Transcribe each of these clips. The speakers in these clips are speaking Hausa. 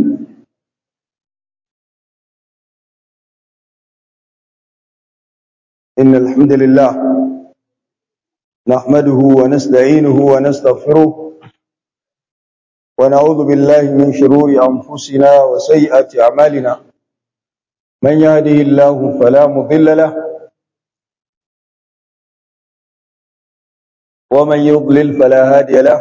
إن الحمد لله نحمده ونستعينه ونستغفره ونعوذ بالله من شرور أنفسنا وسيئات أعمالنا من يهده الله فلا مضل له ومن يضلل فلا هادي له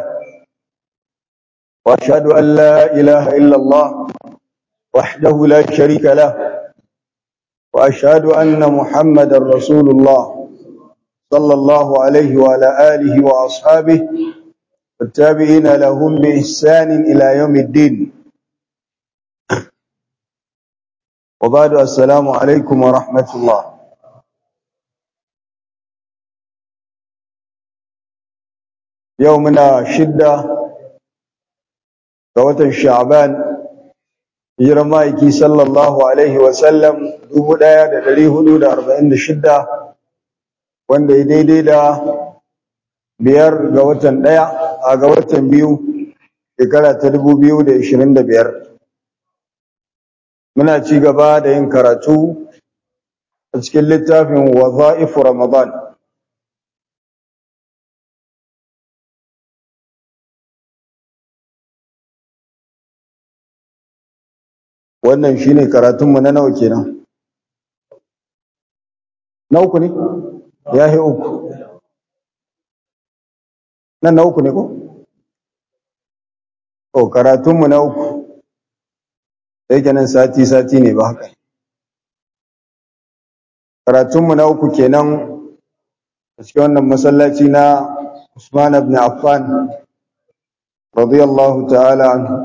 وأشهد أن لا إله إلا الله وحده لا شريك له وأشهد أن محمد رسول الله صلى الله عليه وعلى آله وأصحابه والتابعين لهم بإحسان إلى يوم الدين وبعد السلام عليكم ورحمة الله يومنا شدة قوة شعبان hijirar ma'aiki sallallahu Alaihi wasallam 1446 wanda ya daidai da biyar ga watan ɗaya a ga watan biyu shekara ta 2025 muna ci gaba da yin karatu a cikin littafin waza'ifu ramadan wannan shine karatunmu na nawa kenan na uku ne ya yi uku nan na uku ne ko? o karatunmu na uku sai kenan sati-sati ne ba haka karatunmu na uku kenan a cikin wannan masallaci na Usman ibn Affan radiyallahu ta'ala anhu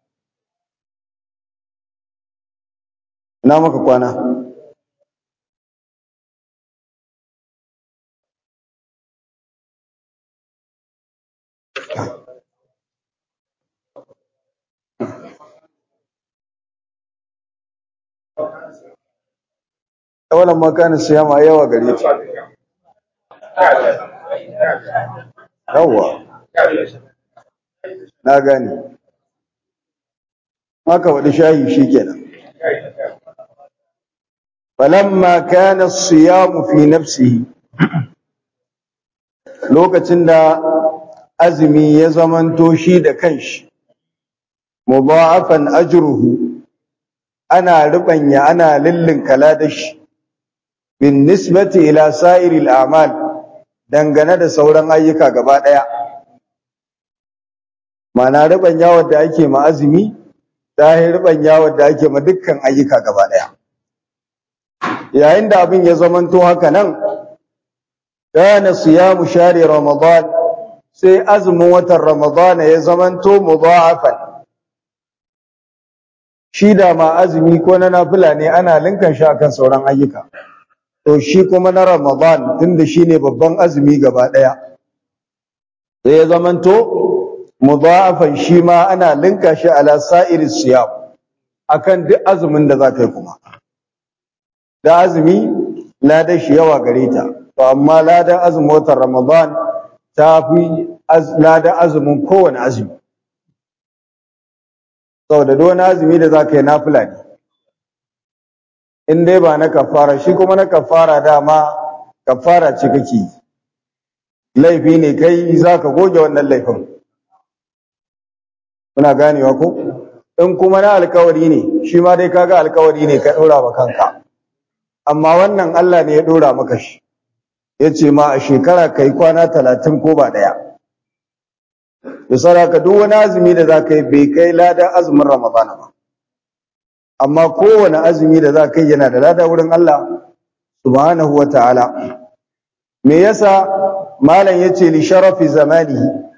ina maka kwana wannan makanin siyama yawa gare ta yawa na gani maka wadi shayi shi kenan falamma kana as-siyam fi nafsihi lokacin da azumi ya zamanto shi da kanshi mudha'afan ajruhu ana rubanya ana lillin kaladashi bin nisbati ila sa'iri al-a'mal dangane da sauran ayyuka gaba daya mana rubanya wanda ake ma azumi ta rubanya wanda ake ma dukkan ayyuka gaba daya yayin da abin ya zamanto haka nan kana siyamu shari ramadan sai azumin watan ramadan ya zamanto mudha'afan shi da ma azumi ko na nafila ne ana linkan shi akan sauran ayyuka to shi kuma na ramadan tunda shine babban azumi gaba daya sai ya zamanto mudha'afan shi ma ana linka shi ala sa'iris siyam akan duk azumin da zaka yi kuma da azumi ladan shi yawa gare ta to amma ladan azumin watan ramadan ta fi ladan azumin kowane azumi saboda duk wani azumi da za ka yi nafila ne in dai ba na kafara shi kuma na kafara dama kafara ce kake yi laifi ne kai za ka goge wannan laifin muna ganewa ko in kuma na alkawari ne shi ma dai kaga alkawari ne ka ɗora wa kanka amma wannan Allah ne ya dora maka shi yace ma a shekara kai kwana talatin ko ba daya ka duk wani azumi da zaka yi bai kai ladan azumin ramadana ba amma kowane azumi da zaka yi yana da lada wurin Allah subhanahu wataala me yasa malam yace li sharafi zamanihi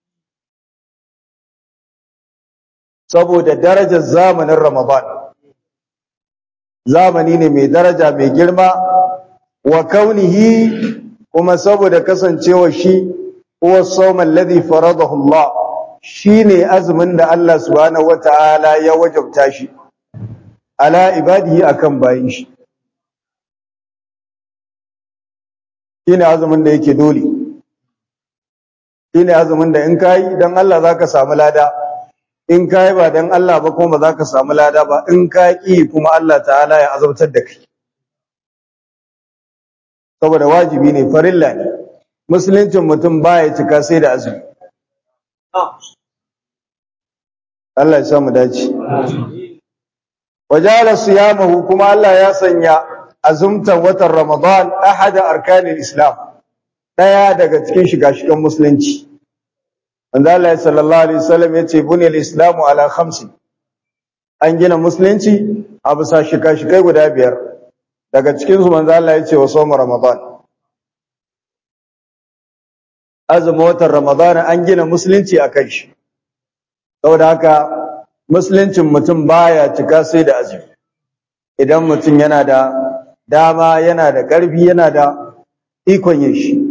saboda darajar zamanin ramadan zamani ne mai daraja mai girma wa kaunihi kuma saboda kasancewa shi huwa sawman ladhi faradahu Allah shine azumin da Allah subhanahu wataala ya wajabta shi ala ibadihi akan bayin shi shine azumin da yake dole shine azumin da in kai dan Allah zaka samu lada in ka yi ba don Allah ba kuma ba za ka samu lada ba in ka ƙi kuma Allah ta'ala ya azabtar da kai saboda wajibi ne farilla ne musuluncin mutum ba ya cika sai da azumi Allah ya samu dace wajala siyamahu kuma Allah ya sanya azumtar watan Ramadan ahada arkanil Islam daya daga cikin shiga-shigan musulunci manzo Allah sallallahu alaihi wasallam yace bunil islamu ala khamsin an gina musulunci a bisa shika-shikai guda biyar daga cikin su manzo Allah yace wa sawm ramadan azumin watan ramadan an gina musulunci akan shi saboda haka musuluncin mutum baya cika sai da azumi idan mutum yana da dama yana da ƙarfi yana da ikon yin shi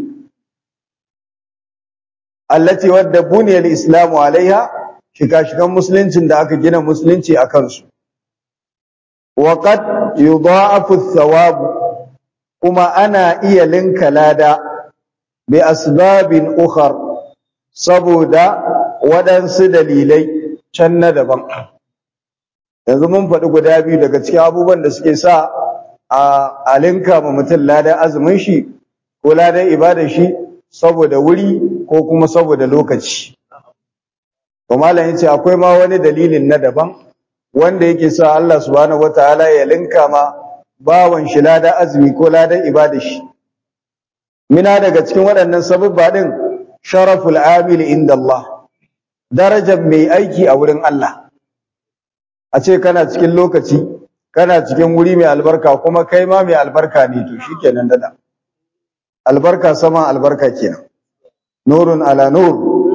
allati wadda buniyal islamu alaiha shika-shikan musuluncin da aka gina musulunci a kansu wa qad yudha'afu ath kuma ana iya linka lada bi asbabin ukhar saboda waɗansu dalilai can na daban yanzu mun faɗi guda biyu daga cikin abubuwan da suke sa a alinka ma mutum ladan azumin shi ko ladan ibadar shi saboda wuri ko kuma saboda lokaci to malam yace akwai ma wani dalilin na daban wanda yake sa Allah subhanahu wataala ya linka ma bawan shi ladan azumi ko ladan ibadar shi mina daga cikin waɗannan sababba din sharaful amil inda Allah darajar mai aiki a wurin Allah a ce kana cikin lokaci kana cikin wuri mai albarka kuma kai ma mai albarka ne to shikenan dada albarka sama albarka kenan nurun ala nur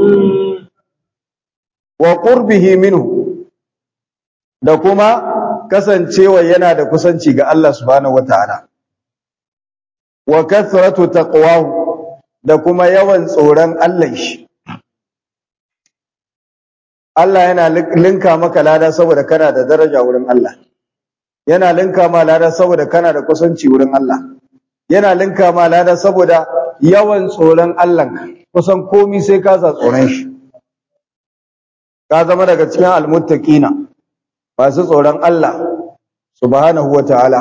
wa qurbihi minhu da kuma kasancewa yana da kusanci ga Allah subhanahu wataala wa kathratu taqwahu da kuma yawan tsoron Allah shi Allah yana linka maka lada saboda kana da daraja wurin Allah yana linka ma lada saboda kana da kusanci wurin Allah yana linka ma lada saboda yawan tsoron Allah kusan komai sai ka sa tsoron shi ka zama daga cikin almuttaqina masu tsoron Allah subhanahu wataala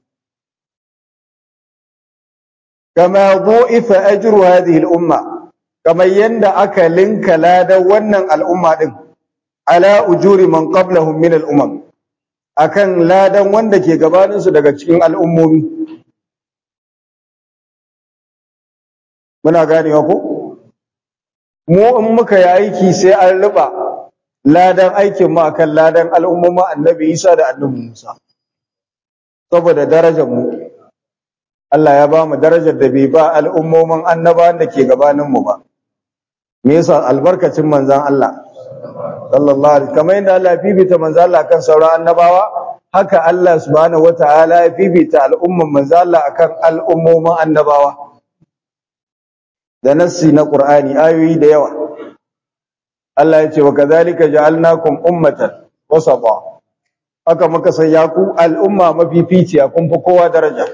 kama dhu'ifa ajru hadhihi al-umma kamar yanda aka linka ladan wannan al'umma din ala ujuri man qablahum min al-umam akan ladan wanda ke gabanin su daga cikin al'ummomi muna ganewa ko mu in muka yi aiki sai an riba ladan aikin mu akan ladan al'umma annabi Isa da annabi Musa saboda darajar mu Allah ya ba mu darajar da bai ba al'ummomin annabawan da ke gabanin mu ba me yasa albarkacin manzon Allah sallallahu alaihi kamar yadda Allah ya fifita manzo Allah kan sauran annabawa haka Allah subhanahu wataala ya fifita al'umman manzo Allah akan al'ummomin annabawa da nassi na Qur'ani ayoyi da yawa Allah ya ce wa kadhalika ja'alnakum ummatan wasata haka muka sanya ku al'umma mafificiya kun fi kowa daraja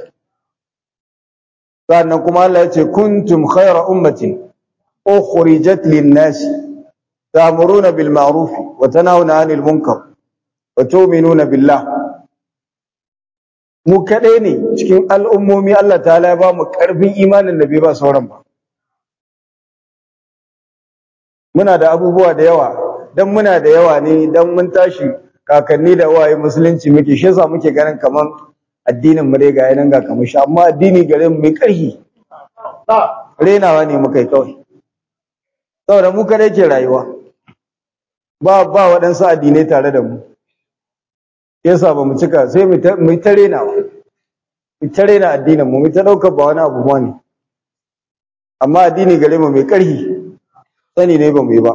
sannan kuma Allah ya ce kuntum khayra ummatin ukhrijat lin-nasi تأمرون بالمعروف وتنهون عن المنكر وتؤمنون بالله mu kaɗai ne cikin al'ummomi Allah ta'ala ya ba mu ƙarfin imanin da bai ba sauran ba muna da abubuwa da yawa don muna da yawa ne don mun tashi kakanni da waye musulunci muke shi yasa muke ganin kaman addinin mu dai ga yanan ga kamar shi amma addini gare mu mai ƙarfi renawa ne muka yi kawai saboda mu kaɗai ke rayuwa ba ba waɗansu addinai tare da mu yasa ba mu cika sai mu ta renawa mu ta rena addinin mu mu ta ɗaukar ba wani abu ba ne amma addini gare mu mai ƙarfi sani ne ba mu yi ba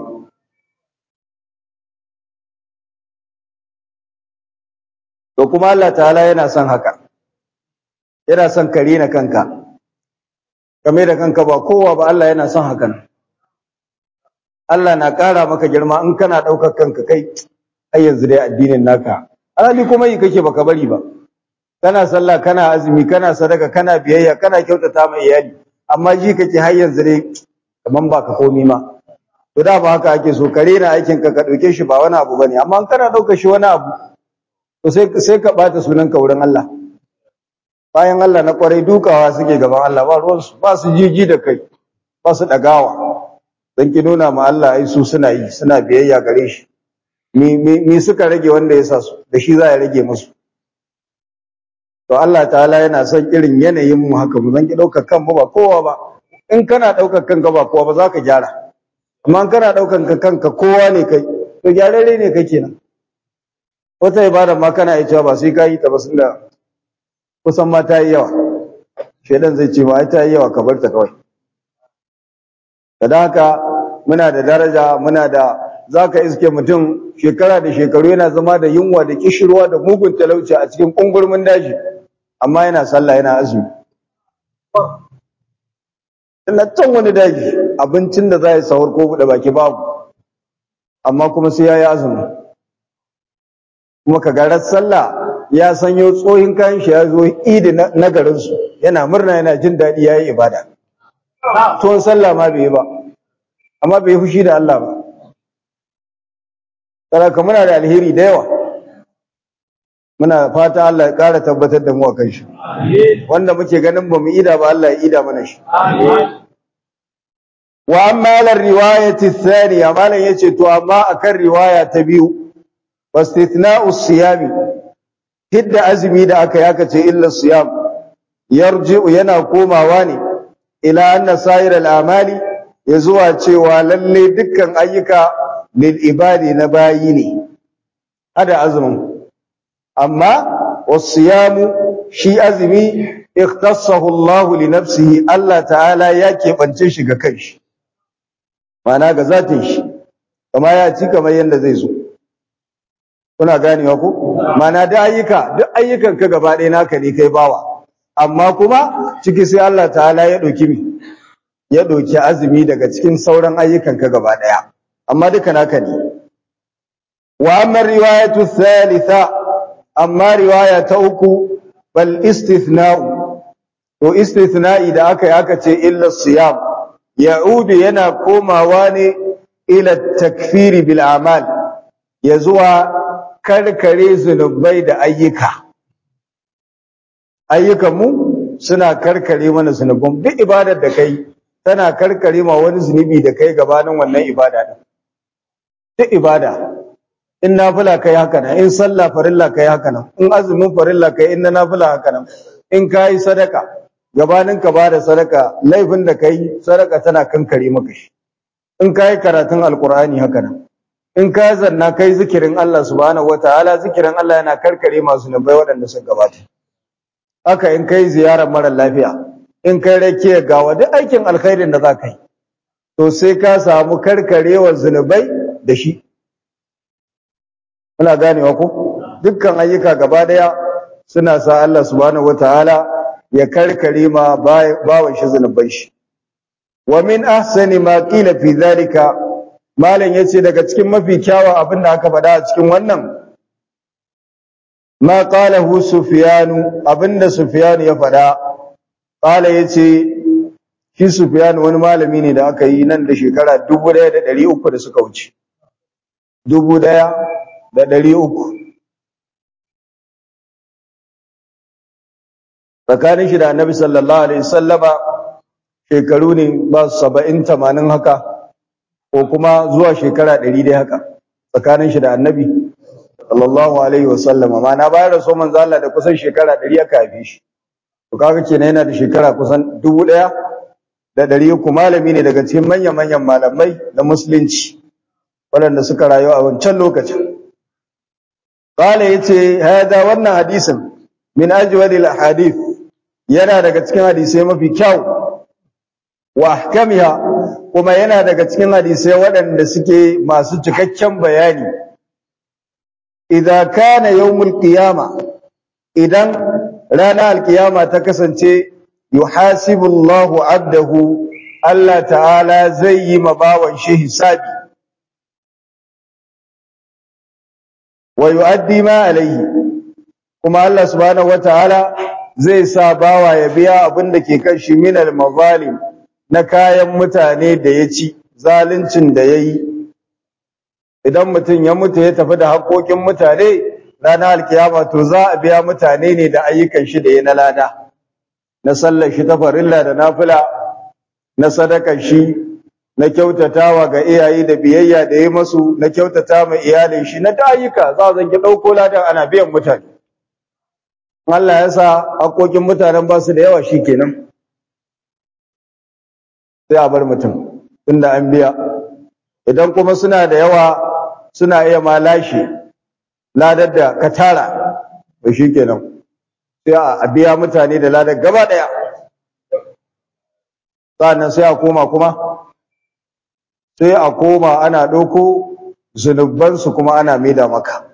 to kuma Allah ta'ala yana son haka yana son ka rena kanka game da kanka ba kowa ba Allah yana son hakan Allah na ƙara maka girma in kana ɗaukar kanka kai ai yanzu dai addinin naka alhali kuma yi kake baka bari ba kana sallah kana azumi kana sadaka kana biyayya kana kyautata ma iyali amma ji kake har yanzu dai kaman baka komi ma to da ba haka ake so kare na aikin ka ka dauke shi ba wani abu bane amma kana dauka shi wani abu to sai sai ka bata sunan ka wurin Allah bayan Allah na kwarai dukawa suke gaban Allah ba ruwan su ba su jiji da kai ba su dagawa dan ki nuna ma Allah ai su suna yi suna biyayya gare shi mi mi suka rage wanda ya sa su da shi za ya rage musu to Allah ta'ala yana son irin yanayin mu haka mu zan ki daukar kanmu ba kowa ba in kana daukar kanka ba kowa ba za ka gyara amma in kana daukar kanka kowa ne kai to gyararre ne kai kenan wata ibada ma kana iya cewa ba sai ka yi ta ba da kusan ma ta yi yawa shedan zai ce ma ai ta yi yawa ka bar ta kawai da haka muna da daraja muna da zaka iske mutum shekara da shekaru yana zama da yunwa da kishirwa da mugun talauci a cikin kungurmin daji amma yana sallah yana azumi ina can wani daji abincin da za ya sahur ko buɗe baki babu amma kuma sai ya yi azumi kuma ka garar sallah ya sanyo tsohin kayan shi ya zo idi na garinsu yana murna yana jin daɗi ya yi ibada tuwon sallah ma bai yi ba amma bai fushi da Allah ba saraka muna da alheri da yawa muna fata Allah ya ƙara tabbatar da mu a kan shi wanda muke ganin ba mu ida ba Allah ya ida mana shi wa amma lar riwayati thaniya malan yace to amma akan riwaya ta biyu wastithna'u siyami hidda azumi da aka yaka ce illa siyam yarji'u yana komawa ne ila anna sa'ir al-amali ya zuwa cewa lalle dukkan ayyuka lil ibadi na bayi ne hada azumin amma wasiyamu shi azumi ikhtassahu Allah li nafsihi Allah ta'ala ya keɓance shi ga kanshi mana ga zatin shi kama ya ci kamar yanda zai zo kuna ganewa ko mana da ayyuka duk ayyukan ka gaba ɗaya naka ne kai bawa amma kuma ciki sai Allah ta'ala ya ɗauki mi ya ɗauki azumi daga cikin sauran ayyukan ka gaba ɗaya amma duka naka ne wa amma riwayatu thalitha amma riwaya ta uku bal istithna'u to istithna'i da aka yi aka ce illa siyam ya'udu yana komawa ne ila takfiri bil amal ya zuwa karkare zunubai da ayyuka ayyukanmu suna karkare mana zunuban duk ibadar da kai tana karkare ma wani zunubi da kai gabanin wannan ibada din duk ibada in nafila kai haka nan in sallah farilla kai haka nan in azumin farilla kai in nafila haka nan in kai sadaka gabanin ka bada sadaka laifin da kai sadaka tana kankare maka shi in kai karatun alqur'ani haka nan in ka zanna kai zikirin Allah subhanahu wataala zikirin Allah yana karkare masu nabai waɗanda suka gabata haka in kai ziyarar mara lafiya in kai rakiya gawa duk aikin alkhairin da za ka yi to sai ka samu karkarewar zunubai da shi muna ganewa ko dukkan ayyuka gaba daya suna sa Allah subhanahu wataala ya karkare ma bawan shi zunubai shi wa min ahsani ma qila fi dhalika malam yace daga cikin mafi kyawa abin da aka faɗa a cikin wannan ma qalahu sufyanu abinda sufyanu ya faɗa qala yace shi sufyanu wani malami ne da aka yi nan da shekara 1300 da suka wuce 1300 tsakanin shi da annabi sallallahu alaihi wasallama shekaru ne ba 70 80 haka ko kuma zuwa shekara 100 dai haka tsakanin shi da annabi sallallahu alaihi wasallam amma na bayar da so manzo Allah da kusan shekara 100 aka haife shi to kaga kenan yana da shekara kusan 1000 da 300 malami ne daga cikin manyan manyan malamai na musulunci waɗanda suka rayu a wancan lokacin qala yace hada wannan hadisin min ajwadil ahadith yana daga cikin hadisai mafi kyau wa ahkamiha kuma yana daga cikin hadisai waɗanda suke masu cikakken bayani idza kana yawmul qiyama idan rana alqiyama ta kasance yuhasibu Allahu abdahu Allah ta'ala zai yi mabawan shi hisabi wa yu'addi ma alayhi kuma Allah subhanahu wataala zai sa bawa ya biya abin da ke kan shi min al-mazalim na kayan mutane da ya ci zaluncin da yayi idan mutum ya mutu ya tafi da haƙoƙin mutane ranar alkiyama to za a biya mutane ne da ayyukan shi da ya na lada na sallar shi ta farilla da nafila na sadakar shi na kyautatawa ga iyaye da biyayya da ya masu na kyautata ma iyalin shi na ta ayyuka za a zanki ɗauko ladan ana biyan mutane Allah ya sa haƙoƙin mutanen ba su da yawa shi kenan sai a bar mutum tunda an biya idan kuma suna da yawa suna iya ma lashe ladar da ka tara to shi kenan sai a biya mutane da ladar gaba ɗaya sannan sai a koma kuma sai a koma ana ɗauko zunubansu kuma ana maida maka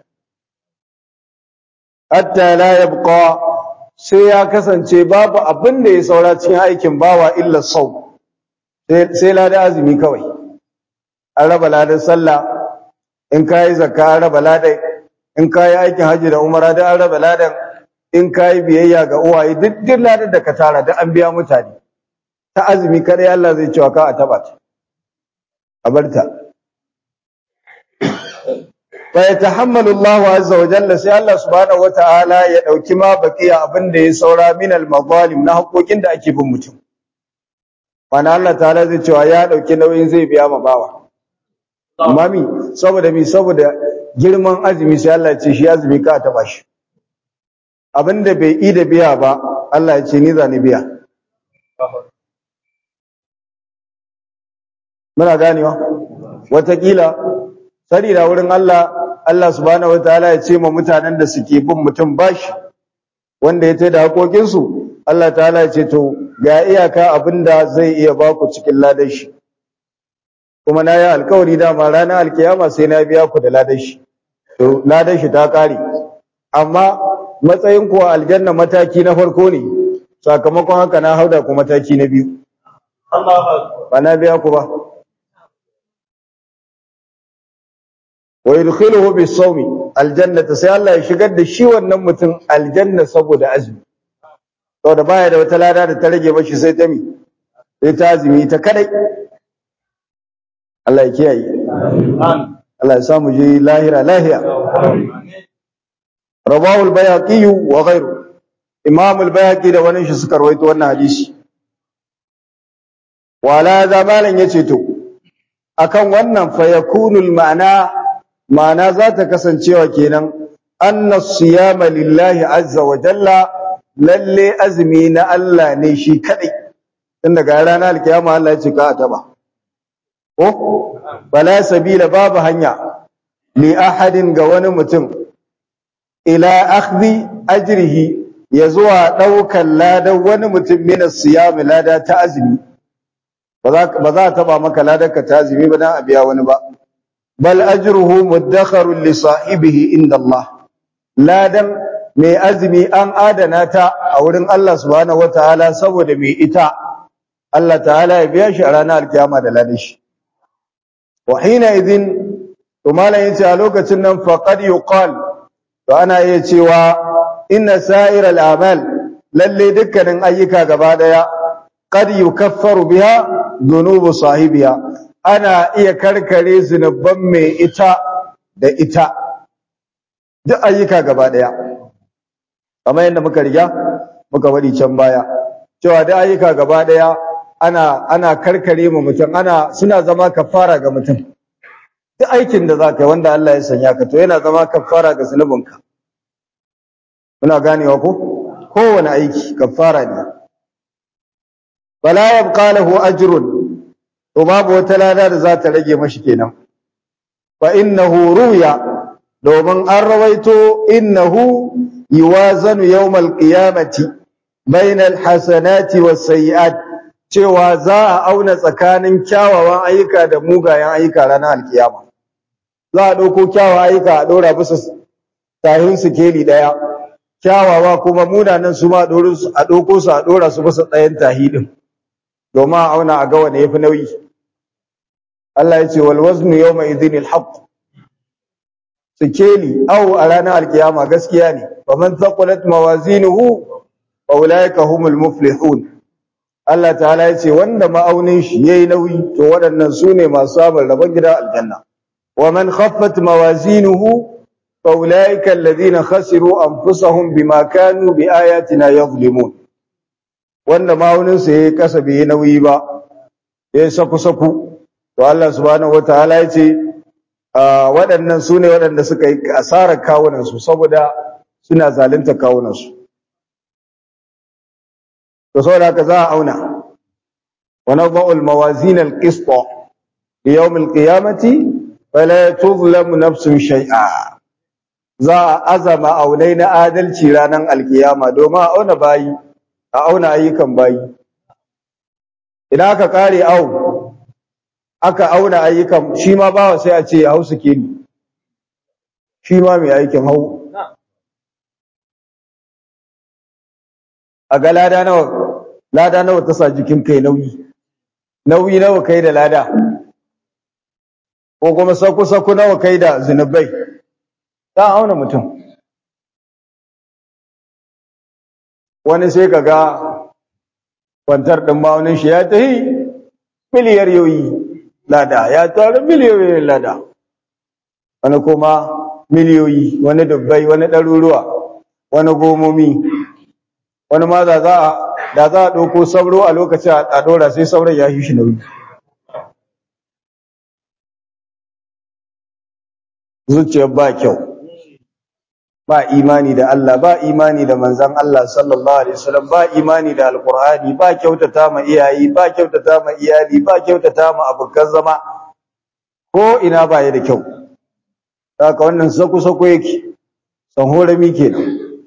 hatta la yabqa sai ya kasance babu abin da ya saura cikin aikin bawa illa sau sai ladan azumi kawai an raba ladan sallah in kayi zakka an raba ladan in kayi aikin hajji da umara da an raba ladan in kayi biyayya ga uwaye duk duk ladan da ka tara da an biya mutane ta azumi kadai Allah zai cewa ka a taba ta a barta fa yatahammalu Allahu azza wa jalla sai Allah subhanahu wataala ya dauki ma baqiya abin da ya saura min al-mazalim na haƙoƙin da ake bin mutum mana Allah ta'ala zai cewa ya dauki nauyin zai biya ma bawa amma mi saboda mi saboda girman azumi sai Allah ya ce shi azumi ka taba shi abinda bai yi da biya ba Allah ya ce ni zani biya muna ganewa watakila sari da wurin Allah Allah subhanahu wataala ya ce ma mutanen da suke bin mutum bashi wanda ya tada hakokin su Allah ta'ala ya ce to ga iyaka abinda zai iya baku cikin ladan shi kuma na yi alkawari dama ranar alkiyama sai na biya ku da ladan shi to ladan shi ta kare amma matsayin ku a aljanna mataki na farko ne sakamakon haka na hauda ku mataki na biyu ba na biya ku ba wa yudkhiluhu bis-sawmi aljannata sai Allah ya shigar da shi wannan mutum aljanna saboda azumi saboda baya da wata lada da ta rage mashi sai ta mi sai ta azumi ta kadai Allah ya kiyaye Allah ya samu je lahira lahiya rawahu al-bayhaqi wa ghayru imam al-bayhaqi da wani shi suka rawaito wannan hadisi wala zamalan yace to akan wannan fa yakunu al-ma'na ma'ana za ta kasancewa kenan anna siyama lillahi azza wa jalla lalle azumi na Allah ne shi kadai tun daga ranar alkiyama Allah ya ce ka taba ko bala sabila babu hanya li ahadin ga wani mutum ila akhdhi ajrihi ya zuwa daukan ladan wani mutum min siyam lada ta azumi ba za ta ba maka ladar ka ta azumi ba dan a biya wani ba bal ajruhu muddakharun li sahibihi inda Allah ladan mai azumi an adana ta a wurin Allah subhanahu wataala saboda mai ita Allah ta'ala ya biya shi a ranar alkiyama da ladan shi wa hina idhin to malam yace a lokacin nan faqad yuqal to ana iya cewa inna sa'ir al-amal lalle dukkanin ayyuka gaba daya qad yukaffaru biha dhunubu sahibiha ana iya karkare zunuban mai ita da ita duk ayyuka gaba daya kamar yadda muka riga muka faɗi can baya cewa duk ayyuka gaba daya ana ana karkare mu mutum ana suna zama kafara ga mutum duk aikin da zaka yi wanda Allah ya sanya ka to yana zama kafara ga zunubinka muna ganewa ko kowane aiki kafara ne wala yabqa lahu ajrun to babu wata lada da za ta rage mashi kenan fa innahu ruya domin an rawaito innahu yuwazanu yawmal qiyamati bainal hasanati was sayiat cewa za a auna tsakanin kyawawan ayyuka da mugayen ayyuka ranar alkiyama za a ɗauko kyawawan ayyuka a ɗora bisa tahin sikeli ɗaya kyawawa kuma munanan su ma a ɗauko su a ɗora su bisa ɗayan tahi ɗin domin a auna a ga wane ya fi nauyi Allah ya ce wal waznu yawma idhin al haqq sikeli aw a ranar alkiyama gaskiya ne fa man thaqulat mawazinuhu fa ulaika humul muflihun Allah ta'ala ya ce wanda ma'aunin shi yayi nauyi to waɗannan su ne masu samun rabon gida aljanna wa man khaffat mawazinuhu fa ulaika alladhina khasiru anfusahum bima kanu bi ayatina yadhlimun wanda ma'aunin sa yayi kasa bai nauyi ba yayi saku saku to Allah subhanahu wataala ya ce waɗannan su ne waɗanda suka yi asarar kawunan su saboda suna zalunta kawunan su to saboda haka za a auna wa nadha'u al-mawazin al-qist li yawm al-qiyamati fala tuzlamu nafsun shay'a za a azama aunai na adalci ranar alkiyama domin a auna bayi a auna ayyukan bayi idan aka kare au aka auna ayyukan shi ma bawa sai a ce hau suke ni shi ma mai aikin hau a ga lada nawa lada nawa ta sa jikin kai nauyi nauyi nawa kai da lada ko kuma sako-sako nawa kai da zunubai ta auna mutum wani sai ka ga kwantar ɗin ma'aunin shi ya tahi miliyar yoyi lada ya tara miliyoyin lada wani kuma miliyoyi wani dubbai wani ɗaruruwa wani gomomi wani ma da za a da za a ɗauko sauro a lokacin a ɗora sai sauran ya shi nauyi zuciyar ba kyau ba imani da Allah ba imani da manzan Allah sallallahu alaihi wasallam ba imani da alqur'ani ba kyautata ma iyayi ba kyautata ma iyali ba kyautata ma abokan zama ko ina ba ya da kyau haka wannan sako sako yake san horami kenan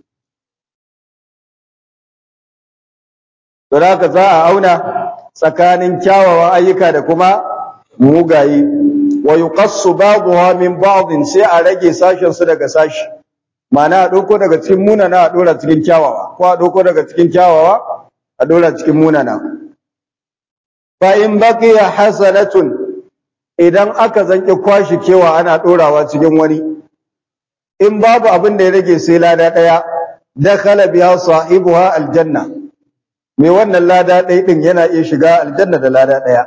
to haka za a auna tsakanin kyawawan ayyuka da kuma mugaye wa yuqassu ba'daha min ba'din sai a rage sashen su daga sashi ma'ana a ɗauko daga cikin munana a ɗora cikin kyawawa ko a ɗauko daga cikin kyawawa a ɗora cikin munana fa in baqiya hasanatun idan aka zanki kwashi kewa ana ɗorawa cikin wani in babu abin da ya rage sai lada ɗaya dakhala biha sahibuha aljanna mai wannan lada ɗaya ɗin yana iya shiga aljanna da lada ɗaya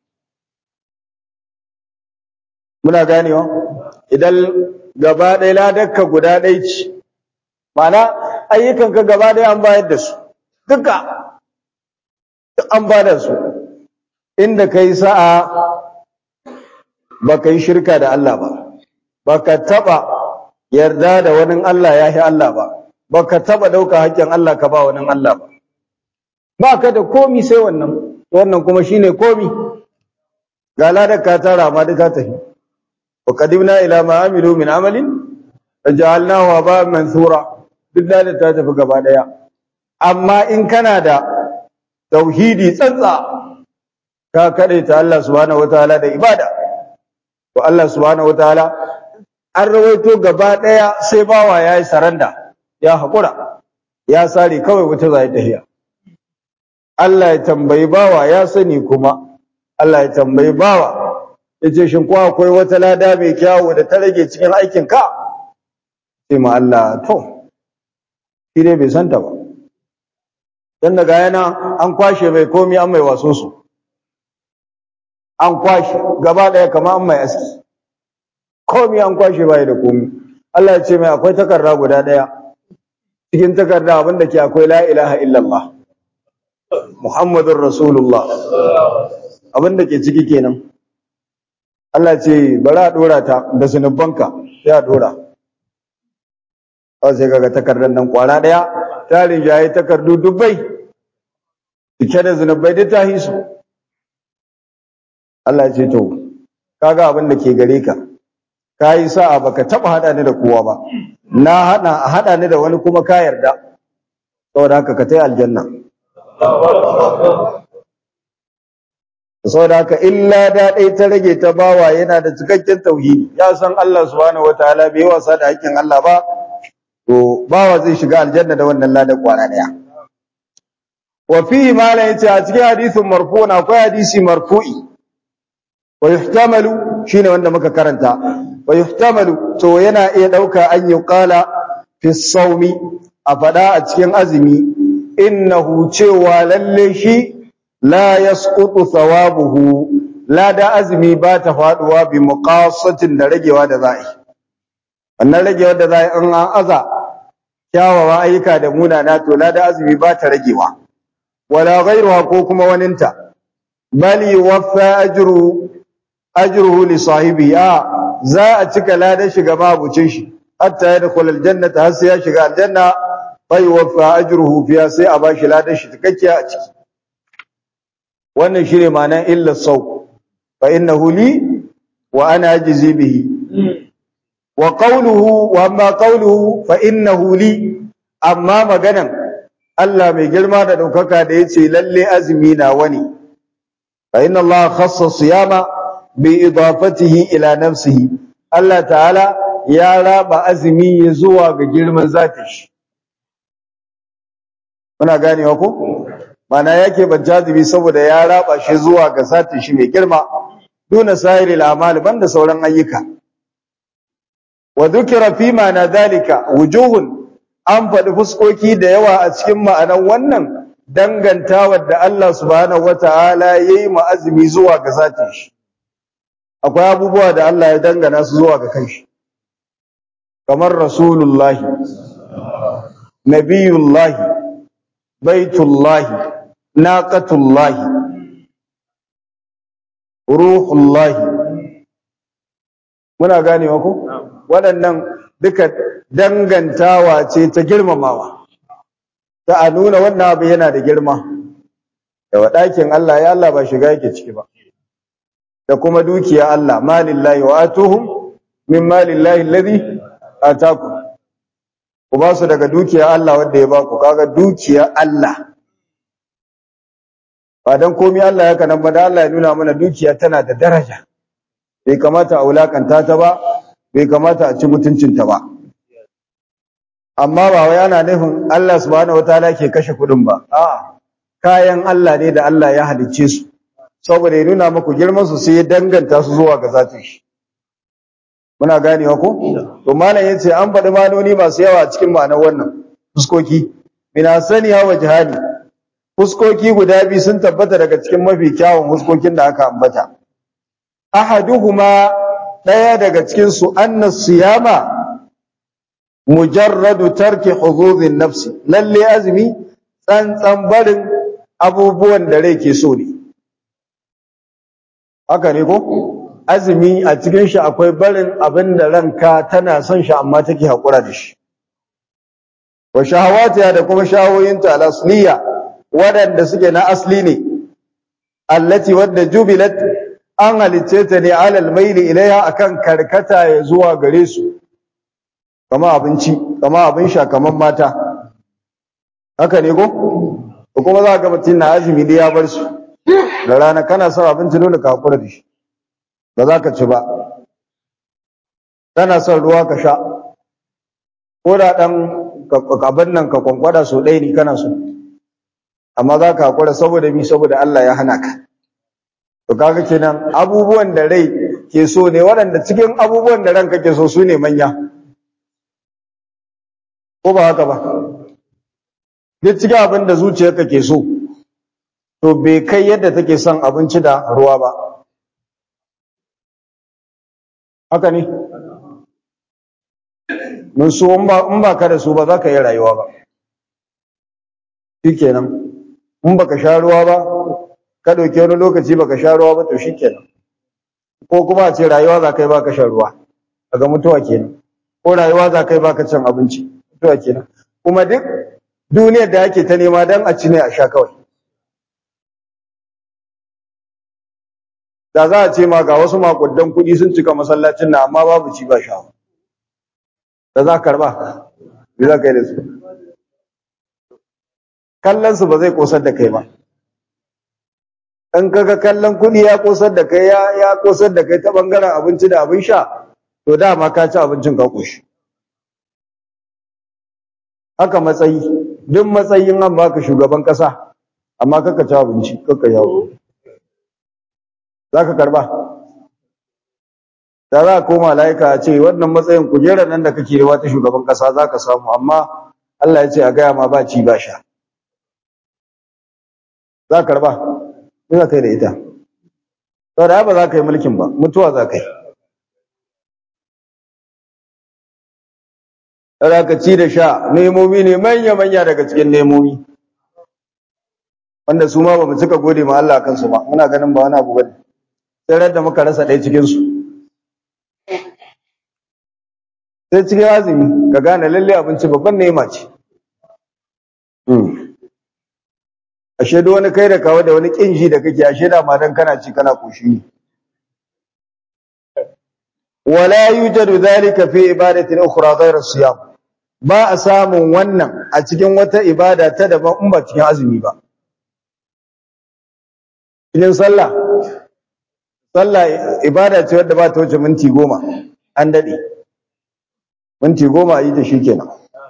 muna ganewa idan gaba ɗaya ladarka guda ɗaya ce mana ayyukanka gaba ɗaya an bayar da su duka an ba da su inda ka yi sa'a ba ka yi shirka da Allah ba ba ka taɓa yarda da wani Allah ya yi Allah ba ba ka taɓa ɗauka haƙƙin Allah ka ba wani Allah ba ba ka da komi sai wannan wannan kuma shine komi ga ladar ka tara ma duka tafi وقدمنا إلى ما عملوا من عمل فجعلناه هباء منثورا duk da ta tafi gaba daya amma in kana da tauhidi tsantsa ka kade ta Allah subhanahu wataala da ibada to Allah subhanahu wataala an rawaito gaba daya sai bawa yayi saranda ya hakura ya sare kawai wata zai tahiya Allah ya tambayi bawa ya sani kuma Allah ya tambayi bawa yace shin ko akwai wata lada mai kyawu da ta rage cikin aikin ka sai ma Allah to shi dai bai santa ba dan daga yana an kwashe mai komi an mai waso su an kwashe gaba daya kamar an mai aski komi an kwashe bai da komi Allah ya ce mai akwai takarda guda daya cikin takarda abinda ke akwai la ilaha illallah muhammadur rasulullah abinda ke ciki kenan Allah ce bari a dora ta da zunubanka ya dora sai kaga takardar nan kwara daya ta rinjaye takardu dubbai cike da zunubai duk ta hisu Allah ce to kaga abin da ke gare ka kayi sa'a baka taba hada ni da kowa ba na hada hada ni da wani kuma ka yarda saboda haka ka tai aljanna saboda haka illa da dai ta rage ta bawa yana da cikakken tauhidi ya san Allah subhanahu wataala bai wasa da hakkin Allah ba to bawa zai shiga aljanna da wannan ladan kwana daya wa fihi ma la yace a cikin hadisin marfu'un akwai hadisi marfu'i wa yuhtamalu shine wanda muka karanta wa yuhtamalu to yana iya dauka an yuqala fi sawmi a fada a cikin azumi innahu cewa lalle shi la yasqutu thawabuhu la da azumi ba ta faduwa bi muqasatin da ragewa da za'i wannan ragewa da za'i an an aza kyawawan ayyuka da munana to la da azumi ba ta ragewa wala ghayruha ko kuma waninta bali waffa ajru ajruhu li sahibi a za a cika ladan shiga mabucin shi hatta ya dakhul aljannata har sai ya shiga aljanna fa yuwaffa ajruhu fiha sai a bashi ladan shi cikakkiya a ciki wannan shine ma'anar illa sau fa innahu li wa ana ajzi bihi wa qawluhu wa amma qawluhu fa innahu li amma maganan Allah mai girma da daukaka da yace lalle azumi na wani fa inna Allah khassa siyama bi idafatihi ila nafsihi Allah ta'ala ya raba azumi ya zuwa ga girman zatin shi muna ganewa ko mana yake bajazibi saboda ya raba shi zuwa ga zatin shi mai girma duna sa'iril a'mal banda sauran ayyuka wa dhukira fi ma'ana dalika wujuhun an faɗi fuskoki da yawa a cikin ma'anar wannan dangantawar da Allah subhanahu wata'ala yayi ma azumi zuwa ga zatin shi akwai abubuwa da Allah ya dangana su zuwa ga kanshi kamar rasulullahi nabiyullahi baitullahi naqatullahi ruhullahi muna ganewa ko waɗannan duka dangantawa ce ta girmamawa ta a nuna wannan abu yana da girma da ɗakin Allah ya Allah ba shiga yake ciki ba da kuma dukiya Allah malillahi wa atuhum min malillahi alladhi ataku ku ba su daga dukiya Allah wanda ya ba ku kaga dukiya Allah ba dan komai Allah ya kanan ba da Allah ya nuna mana dukiya tana da daraja bai kamata a wulakanta ta ba bai kamata a ci mutuncinta ba amma ba wai ana nufin Allah subhanahu wataala ke kashe kuɗin ba a'a kayan Allah ne da Allah ya halicce su saboda ya nuna muku girman su sai ya danganta su zuwa ga zatin shi muna ganewa ko to malam yace an faɗi manoni masu yawa a cikin ma'anar wannan fuskoki bina sani hawa jihadi fuskoki guda biyu sun tabbata daga cikin mafi kyawun fuskokin da aka ambata ahaduhuma daya daga cikin su anna siyama mujarradu tarki huzuzin nafsi lalle azumi tsantsan barin abubuwan da rai ke so ne haka ne ko azumi a cikin shi akwai barin abin da ranka tana son shi amma take hakura da shi wa shahawatiha da kuma shawoyinta al-asliya wadanda suke na asli ne allati wadda jubilat an halice ta ne alal maili ilaiha akan karkata ya zuwa gare su kama abinci kama abin sha kaman mata haka ne ko kuma za ga mutum na azumi da ya bar su da rana kana son abinci dole ka hakura da shi ba za ka ci ba kana son ruwa ka sha ko da dan abin nan ka kwankwada so ɗaya ne kana so amma za ka hakura saboda mi saboda Allah ya hana ka to kaga kenan abubuwan da rai ke so ne waɗanda cikin abubuwan da ranka ke so su ne manya ko ba haka ba duk cikin abin da zuciyarka ke so to bai kai yadda take son abinci da ruwa ba haka ne mun so in ba ka da su ba za ka yi rayuwa ba shikenan in baka sha ruwa ba ka ɗauki wani lokaci baka sha ruwa ba to shikenan ko kuma a ce rayuwa za ka yi baka shan ruwa daga mutuwa kenan ko rayuwa za ka yi baka cin abinci mutuwa kenan kuma duk duniyar da ake ta nema don a ci ne a sha kawai da za a ce ma ga wasu makudan kuɗi sun cika masallacin na amma babu ci ba sha da za karba me za ka yi da su kallon su ba zai kosar da kai ba in kaga kallon kuɗi ya kosar da kai ya ya kosar da kai ta bangaren abinci da abin sha to dama ka ci abincin ka koshi haka matsayi duk matsayin an baka shugaban kasa amma kaka ci abinci kaka yawo zaka karba da za a koma laika a ce wannan matsayin kujerar nan da kake rewa ta shugaban kasa zaka samu amma Allah ya ce a gaya ma ba ci ba sha za ka karba za ka yi da ita saboda ba za ka yi mulkin ba mutuwa za ka yi saboda ka ci da sha nemomi ne manya-manya daga cikin nemomi wanda su ma ba mu cika gode ma Allah kansu ba muna ganin ba wani abu ba ne sai da muka rasa ɗaya cikinsu sai cikin azumi ka gane lalle abinci babban nema ce ashe duk wani kai da kawo da wani kinji da kake ashe da ma dan kana ci kana koshi ne wala yujadu dhalika fi ibadatin ukhra ghayra siyam ba a samun wannan a cikin wata ibada ta daban in ba cikin azumi ba cikin sallah sallah ibada ce wadda ba ta wuce minti goma an dade minti goma yi ta shikenan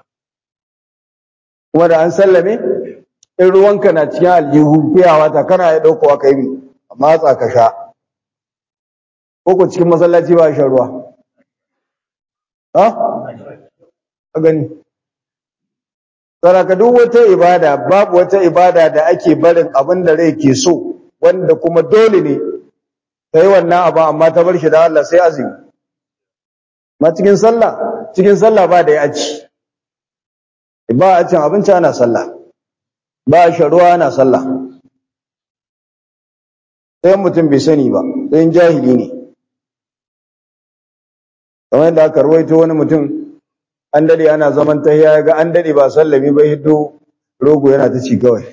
kuma da an sallame in ruwanka na cikin aljihu fiyawa ta kana ya ɗaukowa ka yi matsa ka sha ko cikin masallaci ba shan ruwa ha ka gani saraka duk wata ibada babu wata ibada da ake barin abin da rai ke so wanda kuma dole ne ta yi wannan abu amma ta bar shi da Allah sai azumi ma cikin sallah cikin sallah ba da ya ci ba a cin abinci ana sallah ba a sharuwa ana sallah sai mutum bai sani ba sai jahili ne kamar yadda aka rawaito wani mutum an dade ana zaman tahiya ga an dade ba sallami ba hiddo rogo yana ta ci kawai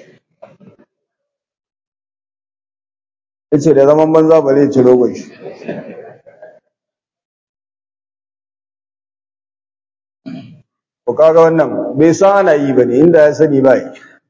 yace da zaman banza ba zai ci rogon shi ko kaga wannan bai san ana yi bane inda ya sani ba yi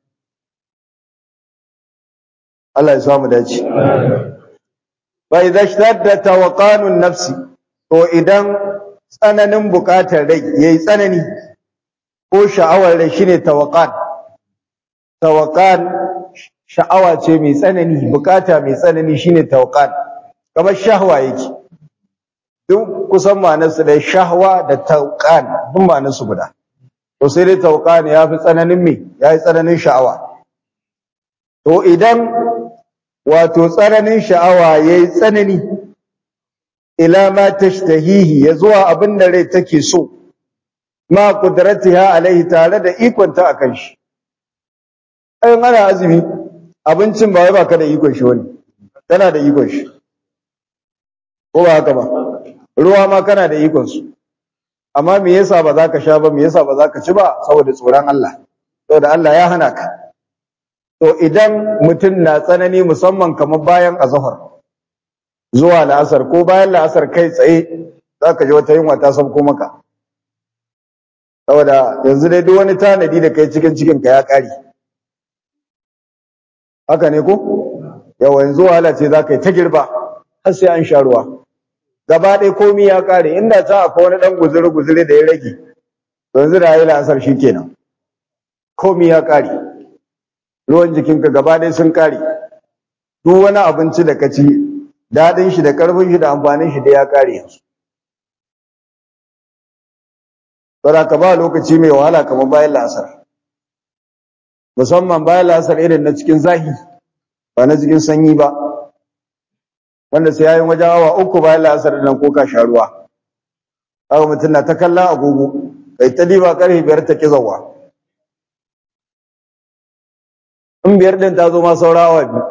Allah ya samu dace fa idza ishtadda tawqanun nafsi to idan tsananin bukatar rai yayi tsanani ko sha'awar rai shine tawqan tawqan sha'awa ce mai tsanani bukata mai tsanani shine tawqan kamar shahwa yake duk kusan ma'anarsu da shahwa da tawqan duk ma'anarsu guda to sai dai tawqan ya fi tsananin me yayi tsananin sha'awa to idan wato tsananin sha'awa yayi tsanani ila ma tashtahihi ya zuwa abin da rai take so ma qudratiha alaihi tare da ikonta akan shi ayin ana azumi abincin ba wai baka da ikon shi wani kana da ikon shi ko ba haka ba ruwa ma kana da ikon su amma me yasa ba za ka sha ba me yasa ba za ka ci ba saboda tsoron Allah saboda Allah ya hana ka to idan mutum na tsanani musamman kamar bayan azhar zuwa la'asar ko bayan la'asar kai tsaye za ka ji wata yunwa ta sauko maka saboda yanzu dai duk wani tanadi da kai cikin cikin ka ya kare haka ne ko yawa yanzu wahala ce za ka yi ta girba har sai an sha ruwa gaba ɗaya komi ya kare inda ta akwai wani ɗan guzuri guzuri da ya rage yanzu da yi la'asar shi kenan komi ya kare ruwan jikinka gaba ɗaya sun kare duk wani abinci da ka ci daɗin shi da ƙarfin shi da amfanin shi da ya kare yanzu Saboda ka ba lokaci mai wahala kamar bayan la'asar musamman bayan la'asar irin na cikin zahi ba na cikin sanyi ba wanda sai yayin wajen awa uku bayan la'asar nan ko ka sha ruwa haka mutum na ta kallon agogo kai ta diba karfe biyar ta kizawa in biyar din ta zo ma saura awa biyu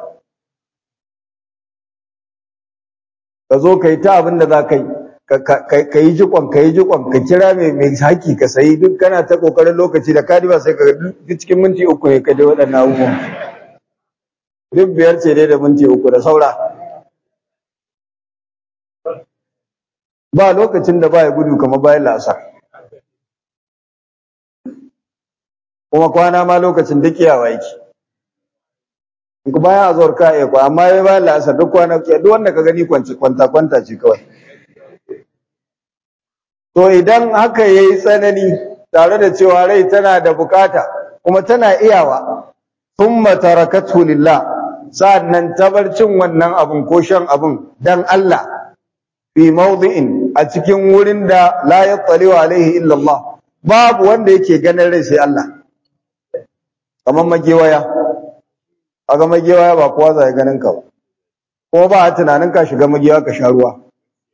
ka zo ka yi ta abin da za ka yi ka yi jikon ka yi jikon ka kira mai mai haki ka sayi duk kana ta kokarin lokaci da kadiba sai ka duk cikin minti uku ne ka je waɗannan abubuwan duk biyar ce dai da minti uku da saura ba lokacin da ba ya gudu kamar bayan la'asar kuma kwana ma lokacin duk yawa yake ku bayan azuwar ka iya kwa amma ya bayan la'asar duk kwana duk wanda ka gani kwanta kwanta ce kawai To idan haka ya yi tsanani tare da cewa rai tana da bukata kuma tana iyawa, sun matarakatu lillah sa'an nan tabar cin wannan abin ko shan abin don Allah fi maudu'in a cikin wurin da la ya tsalewa alaihi illallah babu wanda yake ganin rai sai Allah. Kamar magewaya, a ga magewaya ba kowa zai ganin ka ba kuma ba a tunanin ka shiga magewa ka sha ruwa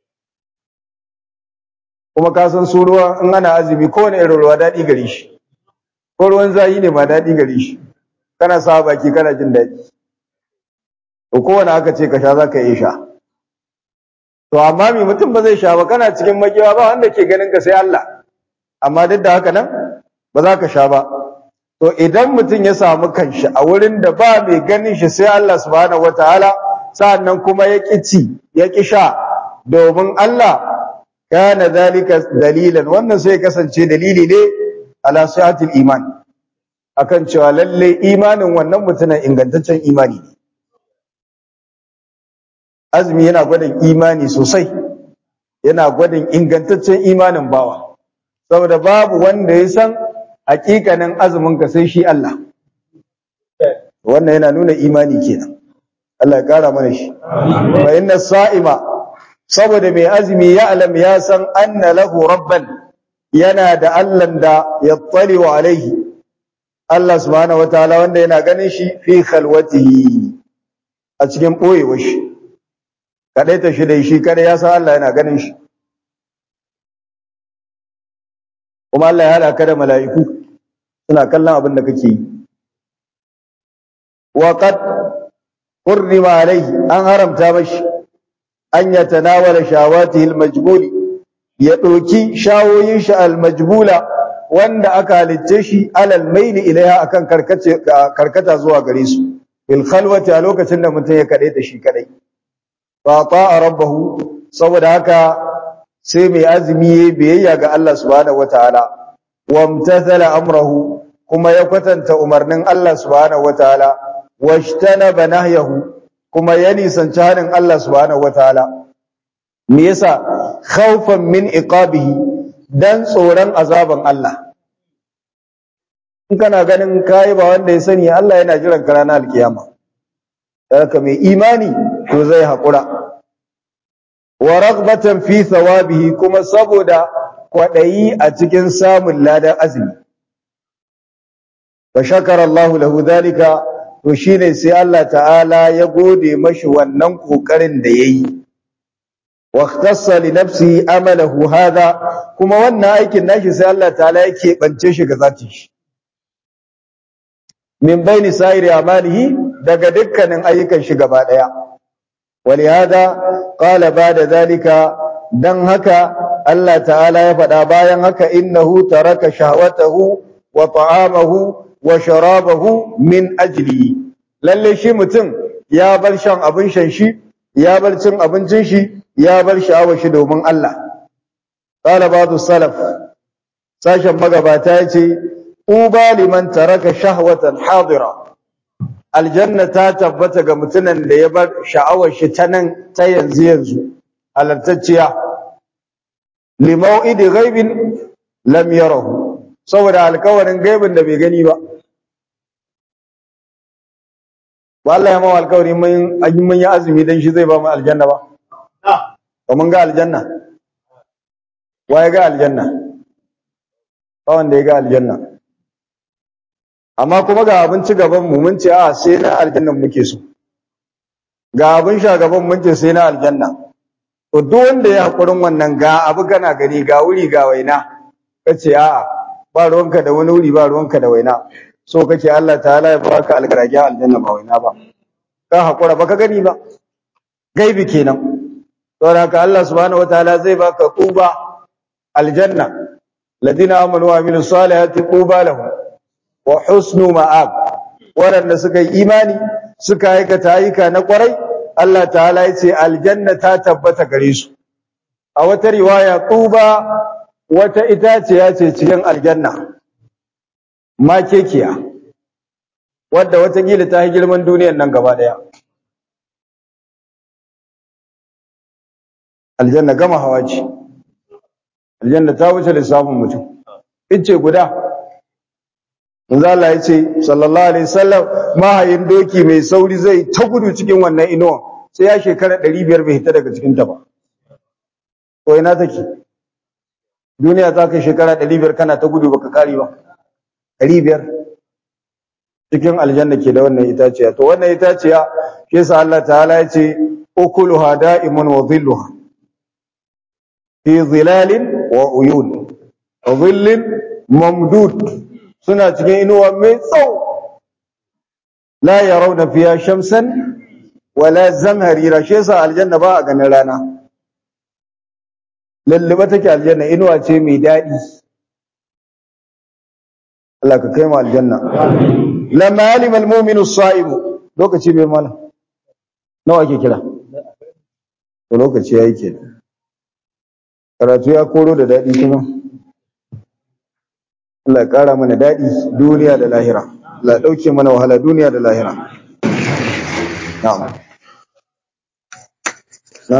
kuma ka san su ruwa in ana azumi kowane irin ruwa daɗi gare shi ko ruwan zayi ne ma daɗi gare shi kana sa baki kana jin daɗi to kowane aka ce ka sha za ka iya sha to amma me mutum ba zai sha ba kana cikin magewa ba wanda ke ganin ka sai Allah amma duk da haka nan ba za ka sha ba to idan mutum ya samu kanshi a wurin da ba mai ganin shi sai Allah subhanahu wataala sa'annan kuma ya ƙi ci ya ƙi sha domin Allah kana zalika dalilan wannan sai kasance dalili ne ala sihatil iman akan cewa lalle imanin wannan mutumin ingantaccen imani ne azumi yana gwadin imani sosai yana gwadin ingantaccen imanin bawa saboda babu wanda ya san hakikanin azumin ka sai shi Allah wannan yana nuna imani kenan Allah ya kara mana shi fa inna sa'ima saboda mai azumi ya alam ya san anna lahu rabban yana da Allah da yattali wa alaihi Allah subhanahu wataala wanda yana ganin shi fi khalwatihi a cikin boyewar shi kadai ta shi da shi kada ya san Allah yana ganin shi kuma Allah ya hada ka da mala'iku suna kallon abin da kake yi wa qad hurrima alaihi an haramta mashi an yatanawala shawatihi almajbuli ya doki shawoyin shi almajbula wanda aka halicce shi alal maili ilaiha akan karkace karkata zuwa gare su bil khalwati a lokacin da mutum ya kade ta shi kadai fa ta'a rabbahu saboda haka sai mai azumi yayi biyayya ga Allah subhanahu wataala wamtathala amrahu kuma ya kwatanta umarnin Allah subhanahu wataala washtanaba nahyahu kuma ya nisanci hanin Allah subhanahu wataala me yasa khawfan min iqabihi dan tsoron azaban Allah in kana ganin kai ba wanda ya sani Allah yana jiran ka ranar alkiyama haka mai imani to zai hakura wa raghbatan fi thawabihi kuma saboda kwadayi a cikin samun ladan azumi fa shakara Allah lahu dalika to shine sai Allah ta'ala ya gode mashi wannan kokarin da yayi wa ikhtassa li nafsihi amalahu hadha kuma wannan aikin nashi sai Allah ta'ala yake bance shi ga zati shi min baini sa'iri amalihi daga dukkanin ayyukan shi gaba daya ولهذا قال بعد ذلك dan haka Allah ta'ala ya faɗa bayan haka innahu taraka shahwatahu wa ta'amahu wa sharabahu min ajli lalle shi mutum ya bar shan abin shan shi ya bar cin abincin shi ya bar sha'awar shi domin Allah qala ba'du salaf sashen magabata yace uba liman taraka shahwatan hadira aljanna ta tabbata ga mutumin da ya bar sha'awar shi ta nan ta yanzu yanzu halartacciya limau'idi ghaibin lam yarahu saboda alkawarin gaibin da bai gani ba wallahi ya mawa alkawari mun mun yi azumi dan shi zai ba mu aljanna ba ba mun ga aljanna wa ya ga aljanna ba wanda ya ga aljanna amma kuma ga abinci gaban mu mun ce a sai na aljanna muke so ga abin sha gaban mun ce sai na aljanna to duk wanda ya hakurin wannan ga abu kana gani ga wuri ga waina kace a ba ruwanka da wani wuri ba ruwanka da waina so kake Allah ta'ala ya baka algarage aljanna ba waina ba ka hakura ba ka gani ba gaibi kenan saboda haka Allah subhanahu wataala zai baka quba aljanna ladina amanu wa amilus salihati quba lahum wa husnu ma'ab waɗanda suka yi imani suka aikata ayyuka na kwarai Allah ta'ala ya ce aljanna ta tabbata gare su a wata riwaya tuba wata itaciya ce cikin aljanna makekiya wadda watakila ta yi girman duniyan nan gaba daya aljanna gama hawa ce aljanna ta wuce lissafin mutum ice guda manzo Allah ya ce sallallahu alaihi wasallam mahayin doki mai sauri zai ta gudu cikin wannan inuwa sai ya shekara 500 bai hita daga cikin ta ba ko ina take duniya ta kai shekara 500 kana ta gudu baka kare ba 500 cikin aljanna ke da wannan itaciya to wannan itaciya shi yasa Allah ta'ala ya ce ukuluha da'imun wa dhilluha fi zilalin wa uyun wa dhillin mamdud suna cikin inuwa mai tsawo la yarawna fiha shamsan wala zamharira shi yasa aljanna ba a ganin rana lallaba take aljanna inuwa ce mai daɗi Allah ka kai mu aljanna lamma alima almu'minu as-sa'imu lokaci bai mala nawa ake kira to lokaci yayi kenan karatu ya koro da daɗi kuma Allah ya ƙara mana daɗi duniya da lahira Allah ya ɗauke mana wahala duniya da lahira na'am na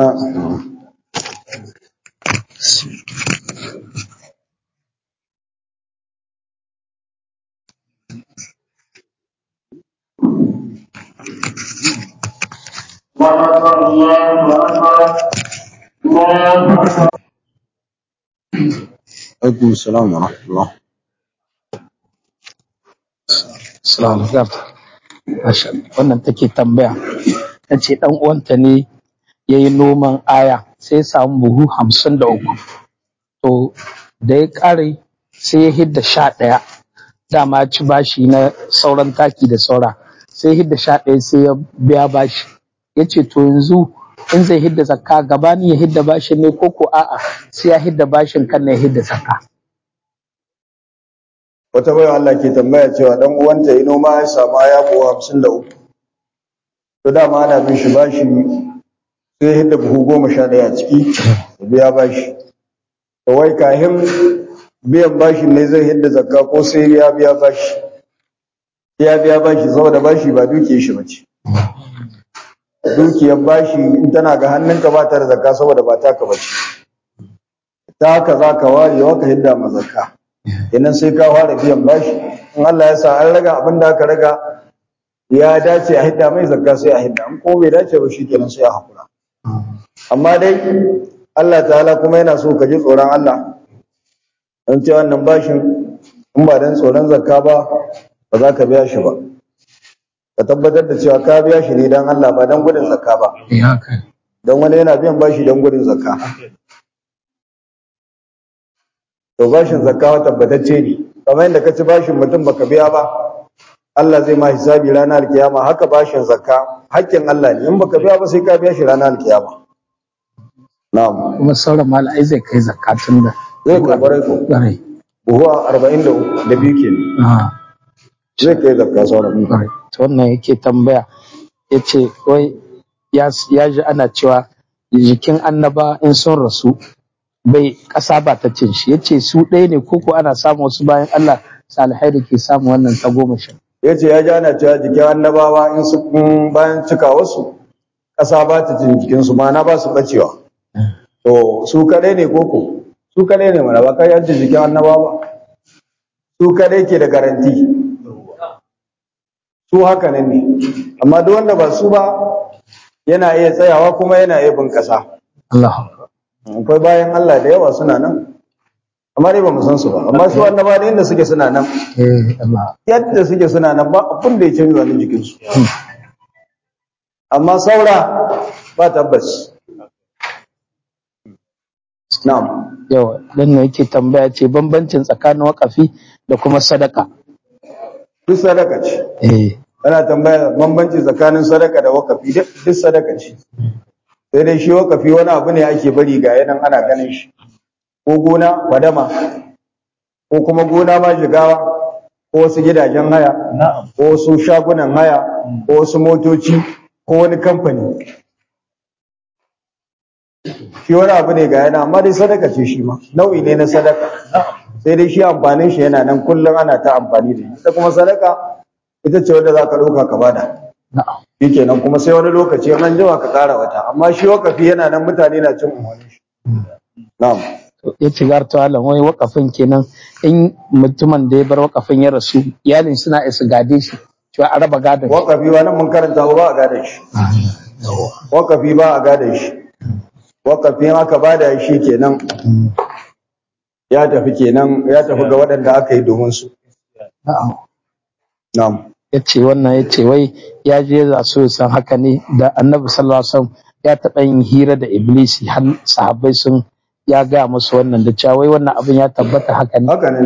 alaikum salam wa rahmatullah Salamu alaikum. Masha Allah. Wannan take tambaya. Ta ce ɗan uwanta ne ya yi noman aya sai ya samu buhu hamsin da uku. To da ya ƙare sai ya hidda sha ɗaya. Dama ya ci bashi na sauran taki da saura. Sai ya hidda sha ɗaya sai ya biya bashi. Ya ce to yanzu in zai hidda zakka gabani ya hidda bashin ne ko ko a'a sai ya hidda bashin kan na ya hidda zakka. wata bayan Allah ke tambaya cewa dan uwanta yi noma ya samu aya buhu hamsin da uku to dama ana bin shi bashi sai hidda buhu goma sha ɗaya a ciki ya biya bashi to wai kahin biyan bashin ne zai hidda zakka ko sai ya biya bashi ya biya bashi saboda bashi ba dukiyar shi bace dukiyar bashi in tana ga hannunka ba ta da zakka saboda ba taka bace ta haka za ka ware wa ka hidda ma zakka idan sai ka fara biyan bashi in Allah ya sa an raga abin da aka raga ya dace a hidda mai zakka sai a hidda in ko bai dace ba shikenan sai a hakura amma dai Allah ta'ala kuma yana so ka ji tsoron Allah don ce wannan bashin in ba dan tsoron zakka ba ba za ka biya shi ba ka tabbatar da cewa ka biya shi ne dan Allah ba dan gudun zakka ba Ya kai. don wani yana biyan bashi dan gudun zakka to bashin zakka tabbatacce ne kamar yadda ka ci bashin mutum baka biya ba Allah zai ma hisabi ranar alkiyama haka bashin zakka hakkin Allah ne in baka biya ba sai ka biya shi ranar alkiyama na'am Kuma sauran mala'ai zai kai zakka tun da. zai kai barai ko Ƙwarai. buhu 43 da biyu kenan Ah. zai kai zakka sauran Right. To wannan yake tambaya ya ce wai ya ya ji ana cewa jikin annaba in sun rasu bai ƙasa ba ta cin shi ya ce su ɗaya ne koko ana samun wasu bayan Allah salihai da ke samun wannan tagomashin. yace ya ji ana cewa jikin annabawa in su in bayan cika wasu ƙasa ba ta cin jikinsu ma'ana ba su bacewa to su kadai ne koko su kadai ne mana ba kai yanci jikin annabawa su kadai ke da garanti su haka nan ne amma duk wanda ba su ba yana iya tsayawa kuma yana iya bin ƙasa Allah. akwai bayan Allah da yawa suna nan amma dai ba mu san su ba amma su annaba da inda suke suna nan Eh Allah. yadda suke suna nan ba abin da ya canza wani jikinsu amma saura ba tabbas na'am Yawa dan ne yake tambaya ce bambancin tsakanin waƙafi da kuma sadaka. duk sadaka ce Eh. ana tambaya bambanci tsakanin sadaka da wakafi duk duk sadaka ce sai dai shi wakafi wani abu ne ake bari ga yanan ana ganin shi ko gona fadama ko kuma gona ma jigawa ko wasu gidajen haya ko wasu shagunan haya ko wasu motoci ko wani kamfani shi wani abu ne ga yana amma dai sadaka ce shi ma nau'i ne na sadaka sai dai shi amfanin shi yana nan kullum ana ta amfani da shi ita kuma sadaka ita ce wanda za ka ɗauka ka bada Na'am. shi kenan kuma sai wani lokaci an jima ka ƙara wata amma shi wakafi yana nan mutane na cin umarnin shi na'am ya ci garta alam wai wakafin kenan in mutumin da ya bar wakafin ya rasu iyalin suna isa gade shi cewa a raba gadon shi. wakafi wani mun karanta ba a gadon shi wakafi ba a gadon shi wakafi in aka bada shi kenan ya tafi kenan ya tafi ga waɗanda aka yi domin su Na'am. na'am ya ce wannan ya ce wai ya je za so ya san haka ne da annabi sallallahu alaihi wasallam ya taɓa yin hira da iblisi har sahabbai sun ya gaya musu wannan da cewa wai wannan abin ya tabbata haka ne haka ne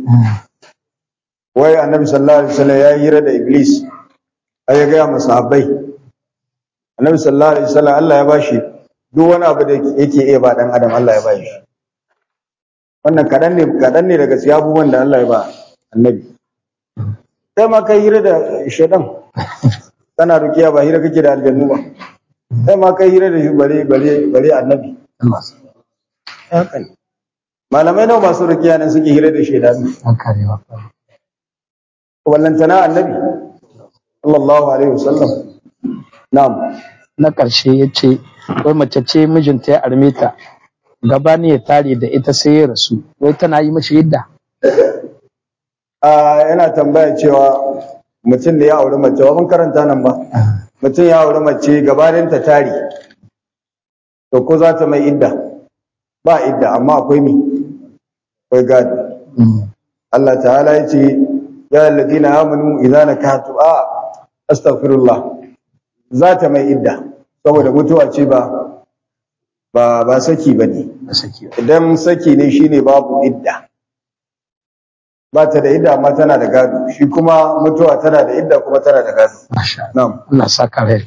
wai annabi sallallahu alaihi wasallam ya yi hira da iblis ai ya gaya masa sahabbai annabi sallallahu alaihi wasallam Allah ya bashi duk wani abu da yake iya ba dan adam Allah ya bashi wannan kadan ne kadan ne daga cikin abubuwan da Allah ya ba annabi kai ma kai hira da shedan kana rukiya ba hira kake da aljannu ba kai ma kai hira da shi bare bare bare annabi haka ne malamai nawa masu rukiya nan suke hira da shedanu haka ne ba wallantana annabi sallallahu alaihi wasallam na'am na ƙarshe ya ce wai mace ce mijinta ya arme ta gabani ya tare da ita sai ya rasu wai tana yi mashi yadda a yana tambaya cewa mutum da ya auri mace ba mun karanta nan ba mutum ya auri mace gabanin ta tare to ko za ta mai idda ba idda amma akwai mi akwai gado Allah ta'ala ya ce ya alladina amanu idza nakahtu a astaghfirullah za ta mai idda saboda mutuwa ce ba ba ba saki bane a saki idan saki ne shine babu idda ba ta da idda amma tana da gado shi kuma mutuwa tana da idda kuma tana da gado masha na'am Allah saka rai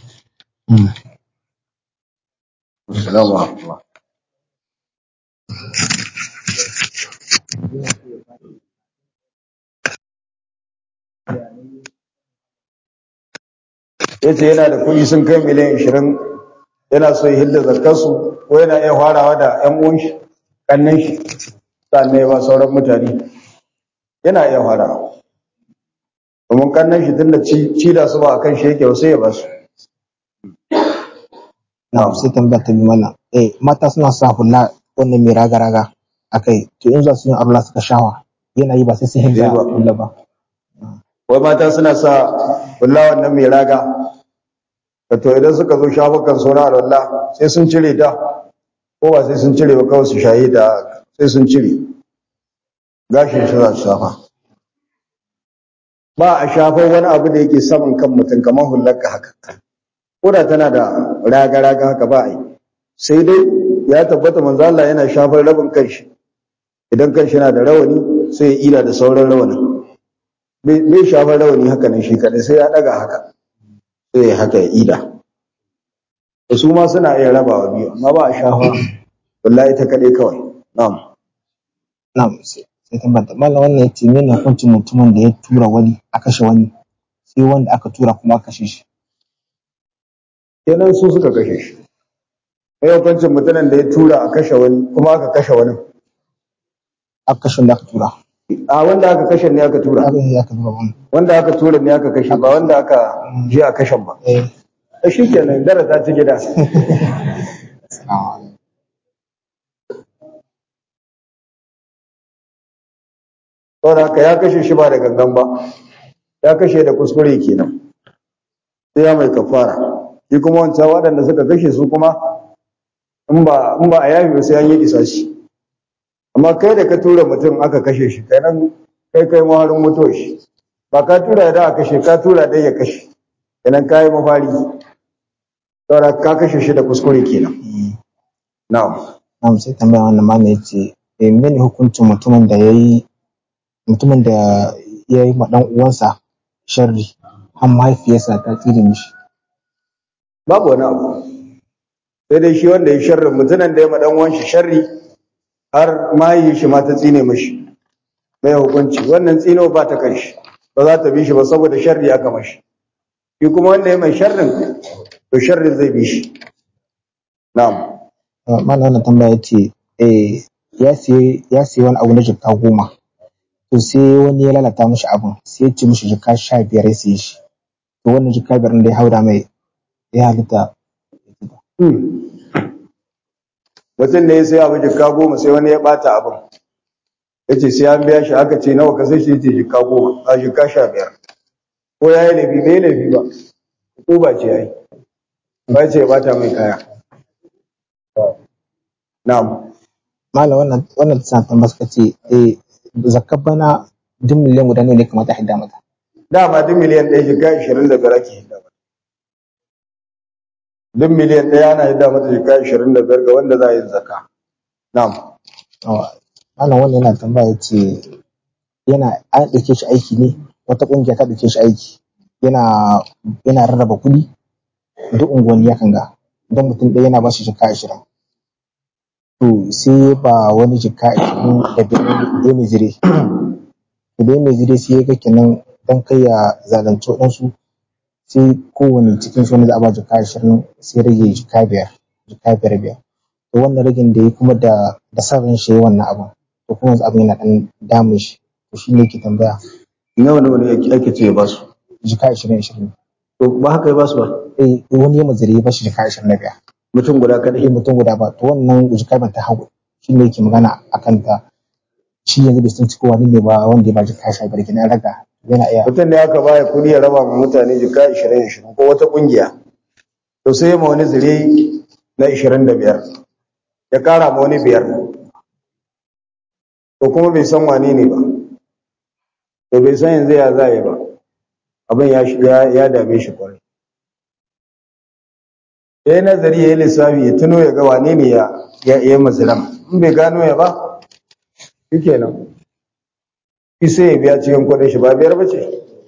assalamu alaikum yace yana da kuɗi sun kai miliyan 20 yana so ya hidda zakarsu ko yana iya farawa da ƴan uwan shi kannan shi sannan ya ba sauran mutane yana iya farawa domin kannan shi tunda ci ci da su ba akan shi yake ba sai ya ba su na sai tambaya ta bi mana eh mata suna sa hula wannan mai raga-raga a kai to in za su yi arula suka shawa yana yi ba sai sun hinda Zai ba. hula ba wai mata suna sa hulla wannan mai raga to idan suka zo shafukan suna alwala sai sun cire ta ko ba sai sun cire ba kawai su shayi da sai sun cire gashin shi za su shafa ba a shafar wani abu da yake saman kan mutum kamar hullar ka haka ko da tana da raga-raga haka ba a yi sai dai ya tabbata manzo Allah yana shafar rabin kanshi idan kanshi yana da rawani sai ya ila da sauran rawanin bai bai shafar rawani haka nan shi kadai sai ya daga haka sai ya haka ya ila da su ma suna iya rabawa biyu amma ba a shafa wallahi ta kadai kawai na'am na sai sai tambaya ta mallam wannan yace me ne hukuncin mutumin da ya tura wani a kashe wani sai wanda aka tura kuma aka kashe shi kenan su suka kashe shi mai hukuncin mutumin da ya tura a kashe wani kuma aka kashe wani aka kashe wanda aka tura a wanda aka kashe ne aka tura aka yi aka tura wani wanda aka tura ne aka kashe ba wanda aka je a kashen ba eh a shi kenan dara ta ci gida assalamu alaikum. saboda haka ya kashe shi ba da gangan ba ya kashe da kuskure kenan sai ya mai kafara shi kuma wancan waɗanda suka kashe su kuma in ba in ba a yafi ba sai an yi kisasi amma kai da ka tura mutum aka kashe shi kai nan kai kai maharin mutuwar shi ba ka tura da aka kashe ka tura dai ya kashe kenan ka yi mafari saboda ka kashe shi da kuskure kenan na'am Na'am sai tambaya wannan ma ne yace eh mene hukuncin mutumin da yayi mutumin da ya yi ma dan uwansa sharri har mahaifiyarsa ta tsire mishi babu wani abu sai dai shi wanda ya sharri mutumin da ya ma dan uwan shi sharri har mahaifin shi ma ta tsine mishi mai hukunci wannan tsino ba ta kai shi ba za ta bi shi ba saboda sharri aka mashi shi kuma wanda ya mai sharrin to sharrin zai bi shi na'am mana wannan tambaya yace eh ya siye ya siye wani abu na jikka goma to sai wani ya lalata mishi abun sai ya ce mishi jikka sha biyar ya siye shi to wannan jikka biyar ɗin da ya haura mai ya halitta mutum ne ya sai abu jikka goma sai wani ya bata abin ya ce sai an biya shi aka ce nawa ka sai shi ce jikka goma a jikka sha biyar ko ya yi laifi bai yi laifi ba ko ba ce ya yi ba ce ya bata mai kaya na'am malam wannan wannan tana tambaya suka ce eh zakkar bana duk miliyan guda nawa ne kamata a hidda mata dama duk miliyan ɗaya jika ishirin da biyar ake hidda mata duk miliyan ɗaya ana hidda mata jika ishirin da biyar ga wanda za a yi zaka na'am Ana wannan yana tambaya ya ce yana an ɗauke shi aiki ne wata ƙungiya ta ɗauke shi aiki yana yana rarraba kuɗi duk unguwanni ya ga idan mutum ɗaya yana ba shi jika ashirin to sai ba wani jika ashirin da biyar ya mai zire to da ya mai zire sai ya ga kenan dan kai ya zalunci waɗansu sai kowane cikin su wani za a ba jika ashirin sai rage jika biyar jika biyar biyar to wannan ragin da ya kuma da da sa ran shi ya yi wannan abun to kuma yanzu abin yana ɗan damun shi to shi ne yake tambaya nawa nawa ne ake ake ce ya ba su jika ashirin ashirin to ba haka ya ba su ba eh wani ya mazire ya bashi jika ashirin na biyar mutum guda eh kaɗai mutum guda ba to wannan jika ban ta hagu shi ne yake magana a kanta shi yanzu bai san cikin wani ne ba wanda ya ba jika sha biyar kenan raga yana iya mutum ne aka baya kuɗi ya raba ma mutane jika ishirin ishirin ko wata ƙungiya to sai ya ma wani zire na ishirin da biyar ya ƙara ma wani biyar to kuma bai san wane ne ba to bai san yanzu ya za a yi ba abin ya shi- ya ya dame shi kwarai ya yi nazari ya yi lissafi ya tuno ya ga wane ne ya ya yi maziran in bai gano ya ba shi kenan shi sai ya biya cikin kudin shi ba biyar ba ce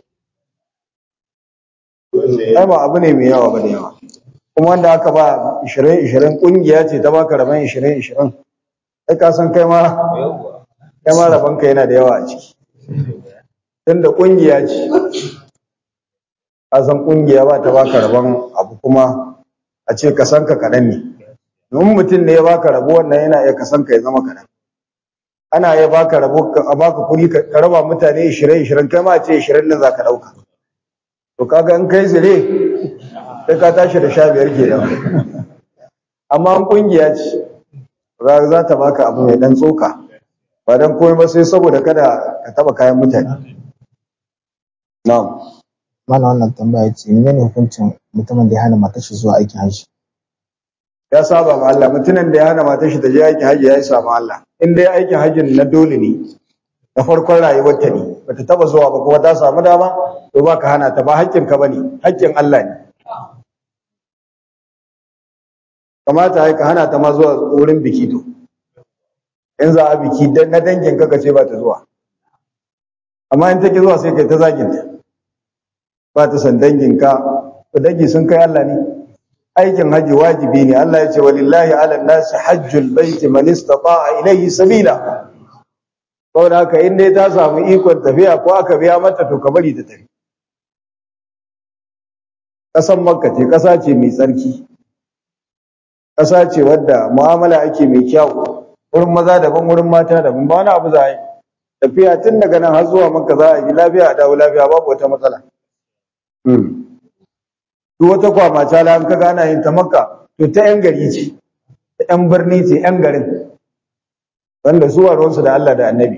ai ba abu ne mai yawa ba da yawa kuma wanda aka ba 20-20 kungiya ce ta baka rabon 20-20 ai ka san kai ma kai ma rabon ka yana da yawa a ciki tunda kungiya ce a san kungiya ba ta baka rabon abu kuma a ce ka san ka kaɗan ne domin mutum ne ya baka rabo wannan yana iya ka san ka ya zama kaɗan ana iya baka rabo ka- a baka kuɗi ka ka raba mutane 20-20 kai ma a ce 20 nan za ka ɗauka to kaga in kai zire sai ka tashi da sha biyar kenan amma an kungiya ce za za ta baka abu mai dan tsoka ba dan komai ba sai saboda kada ka taba kayan mutane na'am mana wannan tambaya ce menene hukuncin mutumin da ya hana matar shi zuwa aikin hajji ya saba ma Allah mutumin da ya hana matar shi ta je aikin hajji ya saba ma Allah in dai aikin hajjin na dole ne na farkon rayuwar ta ne bata taba zuwa ba kuma ta samu dama to ba ka hana ta ba haƙƙin ka bane haƙƙin Allah ne kamata ai ka hana ta ma zuwa wurin biki to in za a biki dan na dangin ka ce ba ta zuwa amma in take zuwa sai kai ta zagin ta ba ta san dangin ka to dangi sun kai Allah ne aikin haji wajibi ne Allah ya ce walillahi ala nasi hajjul baiti man istata'a ilayhi sabila saboda haka in dai ta samu ikon tafiya ko aka biya mata to ka bari ta tafi ƙasan makka ce ƙasa ce mai tsarki ƙasa ce wadda mu'amala ake mai kyau wurin maza daban wurin mata daban ba wani abu za a yi tafiya tun daga nan har zuwa makka za a yi lafiya a dawo lafiya babu wata matsala Hmm. duk wata kwama ta an kaga ana yin ta makka to ta yan gari ce ta yan birni ce yan garin wanda su ruwansu da Allah da annabi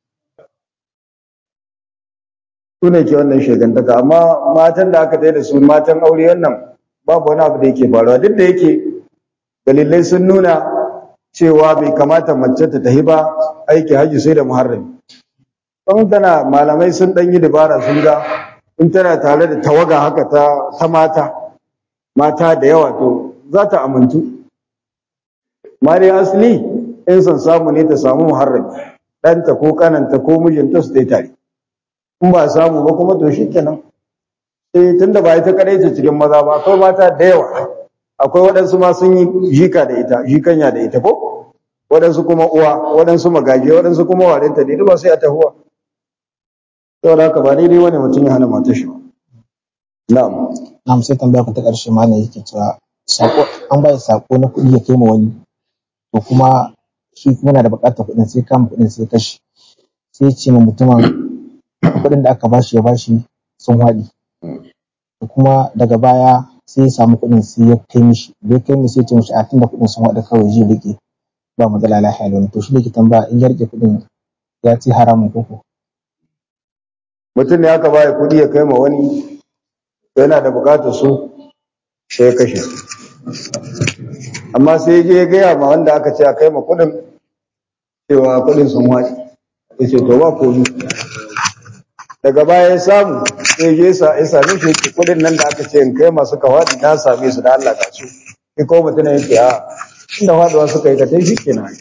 su ne ke wannan shegantaka amma matan da aka tsaye da su matan aure wannan babu wani abu da yake faruwa duk da yake dalilai sun nuna cewa bai kamata mace ta tafi ba aiki hajji sai da muharrami don tana malamai sun ɗan yi dabara sun ga in tana tare da tawaga haka ta, ta mata mata da yawa to za ta amintu ma dai asali in son samu ne ta samu muharrami ɗanta ko kananta ko mijinta su dai tare in ba samu ba kuma to shi kenan sai tunda ba ita kadai ce cikin maza ba akwai mata da yawa akwai waɗansu ma sun yi jika da ita jikanya da ita ko waɗansu kuma uwa waɗansu magaje waɗansu kuma warinta ne duk ba sai a tahuwa saboda haka ba daidai wani mutum ya hana matar shi ba na'am na sai tambaya ku ta ƙarshe ma ne yake cewa sako an bai sako na kuɗi ya kai ma wani to kuma shi kuma yana da buƙatar kuɗin sai kama kuɗin sai kashi sai ya ce ma mutumin kuɗin da aka bashi ya bashi sun haɗi to kuma daga baya sai ya samu kuɗin sai ya kai mishi da ya kai mishi sai ya ce mishi a tunda kuɗin sun haɗu kawai zai riƙe ba matsala lafiya lau to shi ne ke tambaya in ya riƙe kuɗin ya ci haramun koko mutum ne aka baya kuɗi ya kai ma wani yana da buƙatar su sai ya kashe amma sai ya je ya gaya ma wanda aka ce a kai ma kuɗin cewa kuɗin sun waɗi ya ce to ba komi daga baya ya samu sai je sa ya same shi yake kudin nan da aka ce in kai masu kawadi na same su da Allah ka su sai ko mutum yake a inda faduwa suka yi ka tai shikenan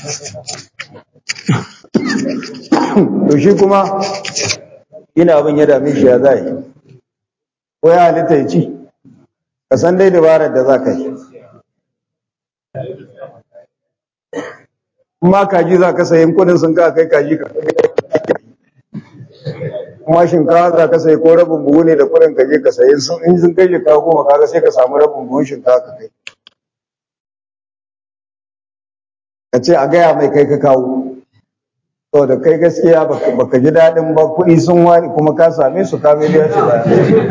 to shi kuma ina abin ya dame shi ya zai ko ya halitta ya ci ka san dai dabarar da za ka yi kuma kaji za ka sayi kudin sun ka kai kaji ka kuma shinkawa za ka sayi ko rabin buhu ne da kudin ka je ka sayi in sun kai shinkawa goma kaga sai ka samu rabin buhun shinkawa ka kai ka ce a gaya mai kai ka kawo to da kai gaskiya baka ji daɗin ba kuɗi sun wani kuma ka same su ka mai ce ba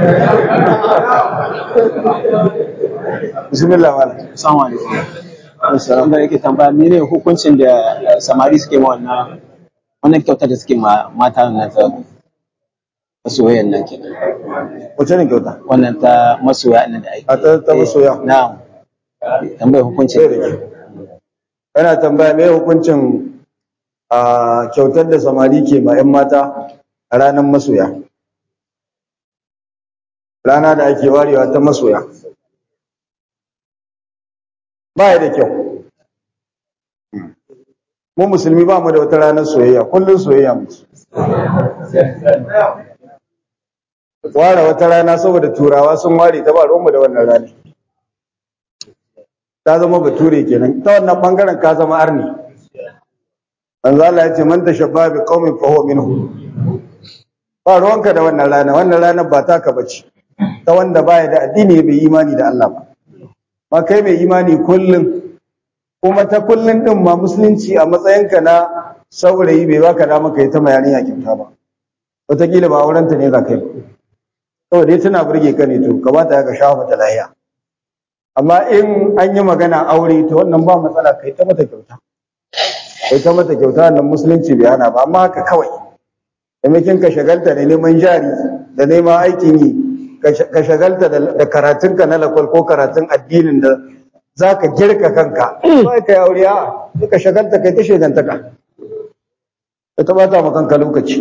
bismillah wala Assalamu alaikum. Assalamu da yake tambaya mene hukuncin da samari suke ma wannan wannan kyauta da suke ma mata na ta masoyan nan kenan. wace ne kyauta Wannan ta masoya nan da ake. A ta- ta masoya? Eh, Na'am. Tambayar hukuncin. sai da ke yana tambaya mai hukuncin a kyautar da samari ke ma 'yan mata a ranar masoya rana da ake warewa ta masoya ba ya da kyau mu musulmi ba mu da wata ranar soyayya kullum soyayya musu ware wata rana saboda turawa sun ware ta ba ruwanmu da wannan rana ta zama bature kenan ta wannan bangaren ka zama arni manzo Allah ya ce man tashabba bi qaumin fa huwa minhu ba ruwanka da wannan rana wannan rana ba taka bace ta wanda baya da addini bai imani da Allah ba ma kai mai imani kullum kuma ta kullun din ma musulunci a matsayinka na saurayi bai baka dama kai ta mayarin ya kyauta ba wataƙila ba aurenta ne za ka yi ba saboda ya tana burge ka ne to ka ba ta ka shafa mata lahiya amma in an yi magana aure to wannan ba matsala kai ta mata kyauta kai ta mata kyauta nan musulunci bai hana ba amma haka kawai maimakon ka shagalta da neman jari da neman aikin yi ka shagalta da karatunka na lakwal ko karatun addinin da za ka girka kanka ba ka yi aure a ka shagalta kai ta shegantaka ka ta bata ma kanka lokaci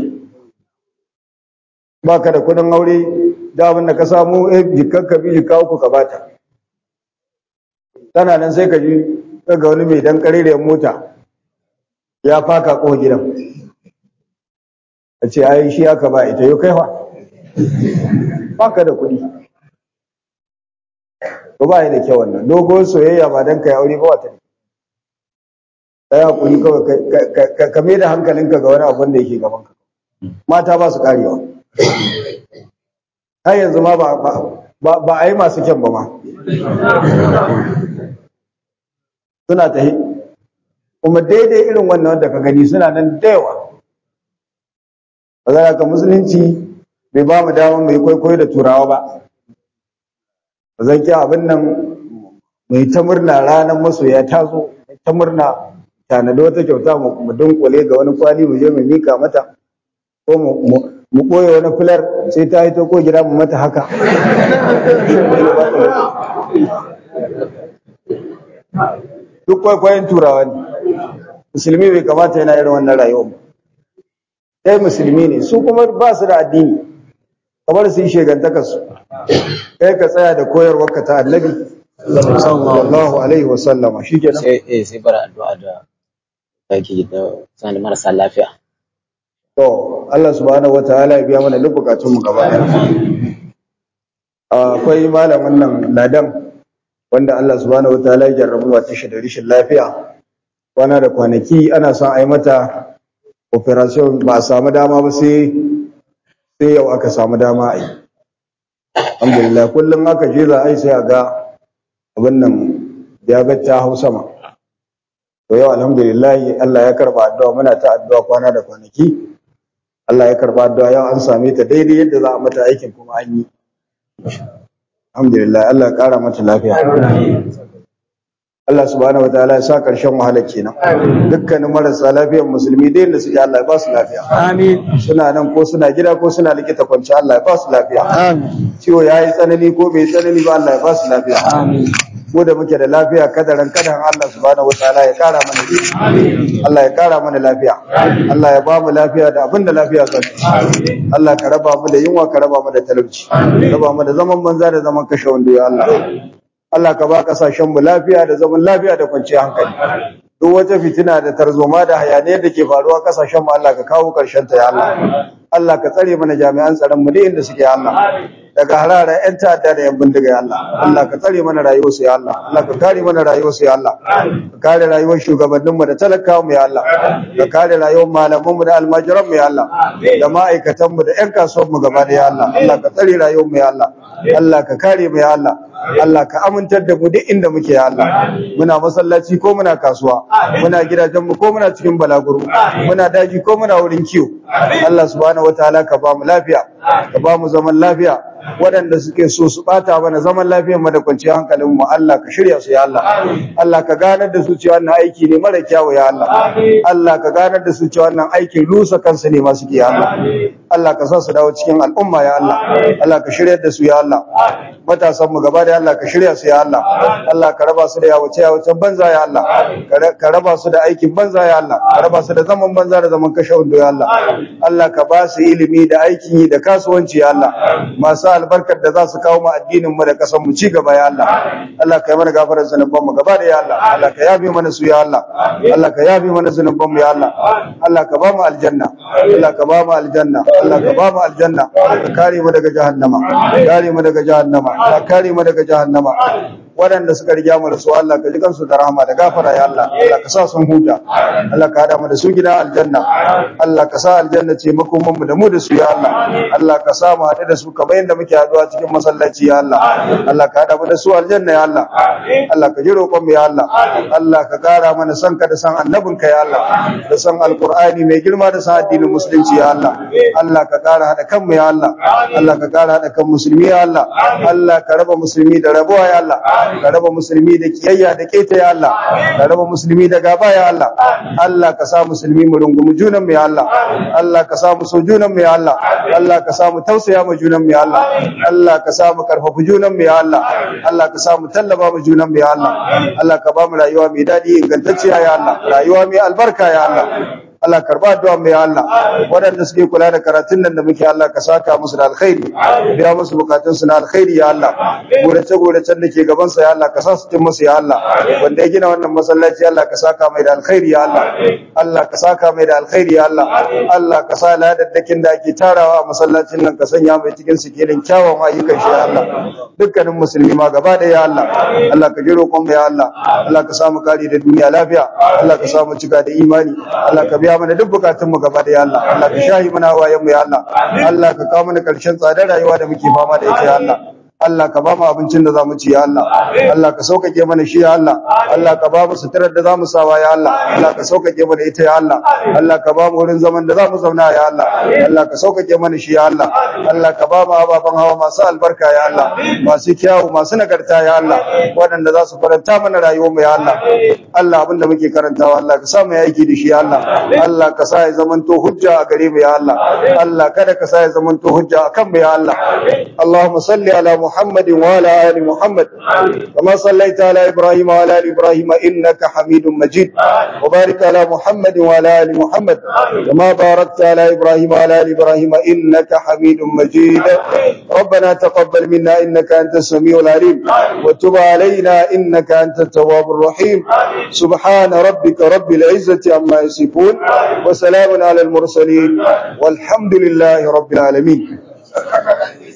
ba ka da kudin aure da abin da ka samu eh jikar ka bi jika uku ka bata tana nan sai ka ji ga wani mai dan karere mota ya faka ko gidan a ce ai shi aka ba ita yau kaiwa ba ka da kuɗi ba ba yi da kyau wannan dogon soyayya ba don ka yi aure ba wata ne ka yi hakuri kawai ka mai da hankalinka ga wani abin da yake gaban ka mata ba su karewa har yanzu ma ba a yi masu kyan ba ma suna ta kuma daidai irin wannan wanda ka gani suna nan da yawa ba za ka musulunci bai ba mu damar mai kwaikwayo da turawa ba ba zan kya abin nan mai ta murna ranar masoya ta zo mai ta murna tanadi wata kyauta mu dunkule ga wani kwali mu je mu mika mata ko mu ɓoye wani filar sai ta hito ko gida mu mata haka duk kwaikwayon turawa ne musulmi bai kamata yana irin wannan rayuwar kai musulmi ne su kuma ba su da addini kamar su yi shegantaka su kai ka tsaya da koyarwar ka ta annabi sallallahu alaihi wasallam shikenan sai eh sai bara addu'a da kake da sanin marasa lafiya to Allah subhanahu wataala ya biya mana duk bukatun mu gaba ɗaya akwai malamin nan ladan wanda Allah subhanahu wataala ya jarrabu wata shi da rishin lafiya kwana da kwanaki ana son a yi mata operation ba a samu dama ba sai sai yau aka samu dama a yi alhamdulillah kullum aka je za a yi sai a ga abin nan ya ga ta hau sama to yau alhamdulillah Allah ya karba addu'a muna ta addu'a kwana da kwanaki Allah ya karba addu'a yau an same ta daidai yadda za a mata aikin kuma an yi alhamdulillah Allah ya kara mata lafiya Allah subhanahu wataala ya sa karshen wahala kenan dukkanin marasa lafiyar musulmi da yadda suke Allah ya ba su lafiya Amin. suna nan ko suna gida ko suna likita kwanci Allah ya ba su lafiya Amin. ciwo ya yi tsanani ko bai tsanani ba Allah ya ba su lafiya Amin. mu da muke da lafiya kadaran kadan Allah subhanahu wataala ya kara mana Allah ya kara mana lafiya Allah ya ba mu lafiya da abinda lafiya za ta Allah ka raba mu da yunwa ka raba mu da talauci ka raba mu da zaman banza da zaman kashe wando ya Allah Allah ka ba kasashen mu lafiya da zaman lafiya da kwanciyar hankali duk wata fitina da tarzoma da hayaniyar da ke faruwa kasashen mu Allah ka kawo karshen ta ya Allah Allah ka tsare mana jami'an tsaron mu da inda suke ya Allah daga harara yan ta'adda da yan bindiga ya Allah Allah ka tsare mana rayuwar su ya Allah Allah ka kare mana rayuwar su ya Allah ka kare rayuwar shugabannin mu da talakawa mu ya Allah ka kare rayuwar malaman mu da almajiran mu ya Allah da ma'aikatan mu da yan kasuwan mu gaba da ya Allah Allah ka tsare rayuwar mu ya Allah Allah ka kare mu ya Allah Allah ka amintar da mu duk inda muke ya Allah muna masallaci ko muna kasuwa muna gidajen mu ko muna cikin balaguro muna daji ko muna wurin kiwo Allah subhanahu wataala ka ba mu lafiya ka ba mu zaman lafiya waɗanda suke so su ɓata mana zaman lafiyar mu da kwanciyar hankalin mu Allah ka shirya su ya Allah Allah ka ganar da su cewa wannan aiki ne mara kyawu ya Allah Allah ka ganar da su cewa wannan aikin rusa kansu ne masu ke ya Allah Allah ka sa su dawo cikin al'umma ya Allah Allah ka shirya da su ya Allah matasan mu gaba da Allah ka shirya su ya Allah Allah ka raba su da yawace yawacen banza ya Allah ka raba su da aikin banza ya Allah ka raba su da zaman banza da zaman kashe wando ya Allah Allah ka ba su ilimi da aikin yi da kasuwanci ya Allah masu albarkar da za su kawo mu addinin mu da kasan mu ci gaba ya Allah Allah ka yi mana gafarar zanuban mu gaba da ya Allah Allah ka yafe mana su ya Allah Allah ka yafe mana zanuban mu ya Allah Allah ka ba mu aljanna Allah ka ba mu aljanna Allah ka ba mu aljanna ka kare mu daga jahannama kare mu daga jahannama ka kare mu daga jahannama waɗanda suka riga mu da su Allah ka ji kansu da rahama da gafara ya Allah Allah ka sa sun huta Allah ka hada mu da su gida aljanna Allah ka sa aljanna ce makoman mu da mu da su ya Allah Allah ka sa mu haɗu da su kamar yadda muke haɗuwa cikin masallaci ya Allah Allah ka hada mu da su aljanna ya Allah Allah ka ji roƙon mu ya Allah Allah ka ƙara mana san ka da san annabinka ya Allah da san alqur'ani mai girma da san addinin musulunci ya Allah Allah ka ƙara haɗa kanmu ya Allah Allah ka ƙara haɗa kan musulmi ya Allah Allah ka raba musulmi da rabuwa ya Allah ka raba musulmi da kiyayya da keta ya Allah ka raba musulmi da gaba ya Allah Allah ka sa musulmi mu rungumi junan mu ya Allah Allah ka sa mu so junan mu ya Allah Allah ka sa mu tausaya mu junan mu ya Allah Allah ka sa mu karfafa junan mu ya Allah Allah ka sa mu tallaba mu junan mu ya Allah Allah ka ba mu rayuwa mai dadi ingantacciya ya Allah rayuwa mai albarka ya Allah Allah karba addu'a mai Allah waɗanda suke kula da karatun nan da muke Allah ka saka musu da alkhairi biya musu bukatun su na alkhairi ya Allah gorace goracen da ke gaban sa ya Allah ka sa su cin musu ya Allah wanda ya gina wannan masallaci Allah ka saka mai da alkhairi ya Allah Allah ka saka mai da alkhairi ya Allah Allah ka sa ladaddakin da ake tarawa a masallacin nan ka sanya mai cikin sikelin kyawun ayyukan shi ya Allah dukkanin musulmi ma gaba da ya Allah Allah ka ji roƙon mu ya Allah Allah ka samu kari da duniya lafiya Allah ka samu cika da imani Allah ka biya mana duk bukatun mu gaba da ya Allah Allah ka shahi mana wayan mu ya Allah Allah ka kawo mana karshen tsadar rayuwa da muke fama da ita ya Allah Allah ka ba mu abincin da zamu ci ya Allah Allah ka sauƙaƙe mana shi ya Allah Allah ka ba mu suturar da zamu sawa ya Allah Allah ka sauƙaƙe mana ita ya Allah Allah ka ba mu wurin zaman da zamu zauna ya Allah Allah ka sauƙaƙe mana shi ya Allah Allah ka ba mu ababen hawa masu albarka ya Allah masu kyawu masu nagarta ya Allah waɗanda za su faranta mana rayuwar mu ya Allah Allah abinda muke karantawa Allah ka sa mu aiki da shi ya Allah Allah ka sa ya zamanto hujja a gare mu ya Allah Allah kada ka sa ya zamanto hujja akan mu ya Allah Allahumma salli ala محمد وعلى آل محمد كما صليت على إبراهيم وعلى آل إبراهيم إنك حميد مجيد وبارك على محمد وعلى آل محمد كما باركت على إبراهيم وعلى آل إبراهيم إنك حميد مجيد ربنا تقبل منا إنك أنت السميع العليم وتب علينا إنك أنت التواب الرحيم سبحان ربك رب العزة عما يصفون وسلام على المرسلين والحمد لله رب العالمين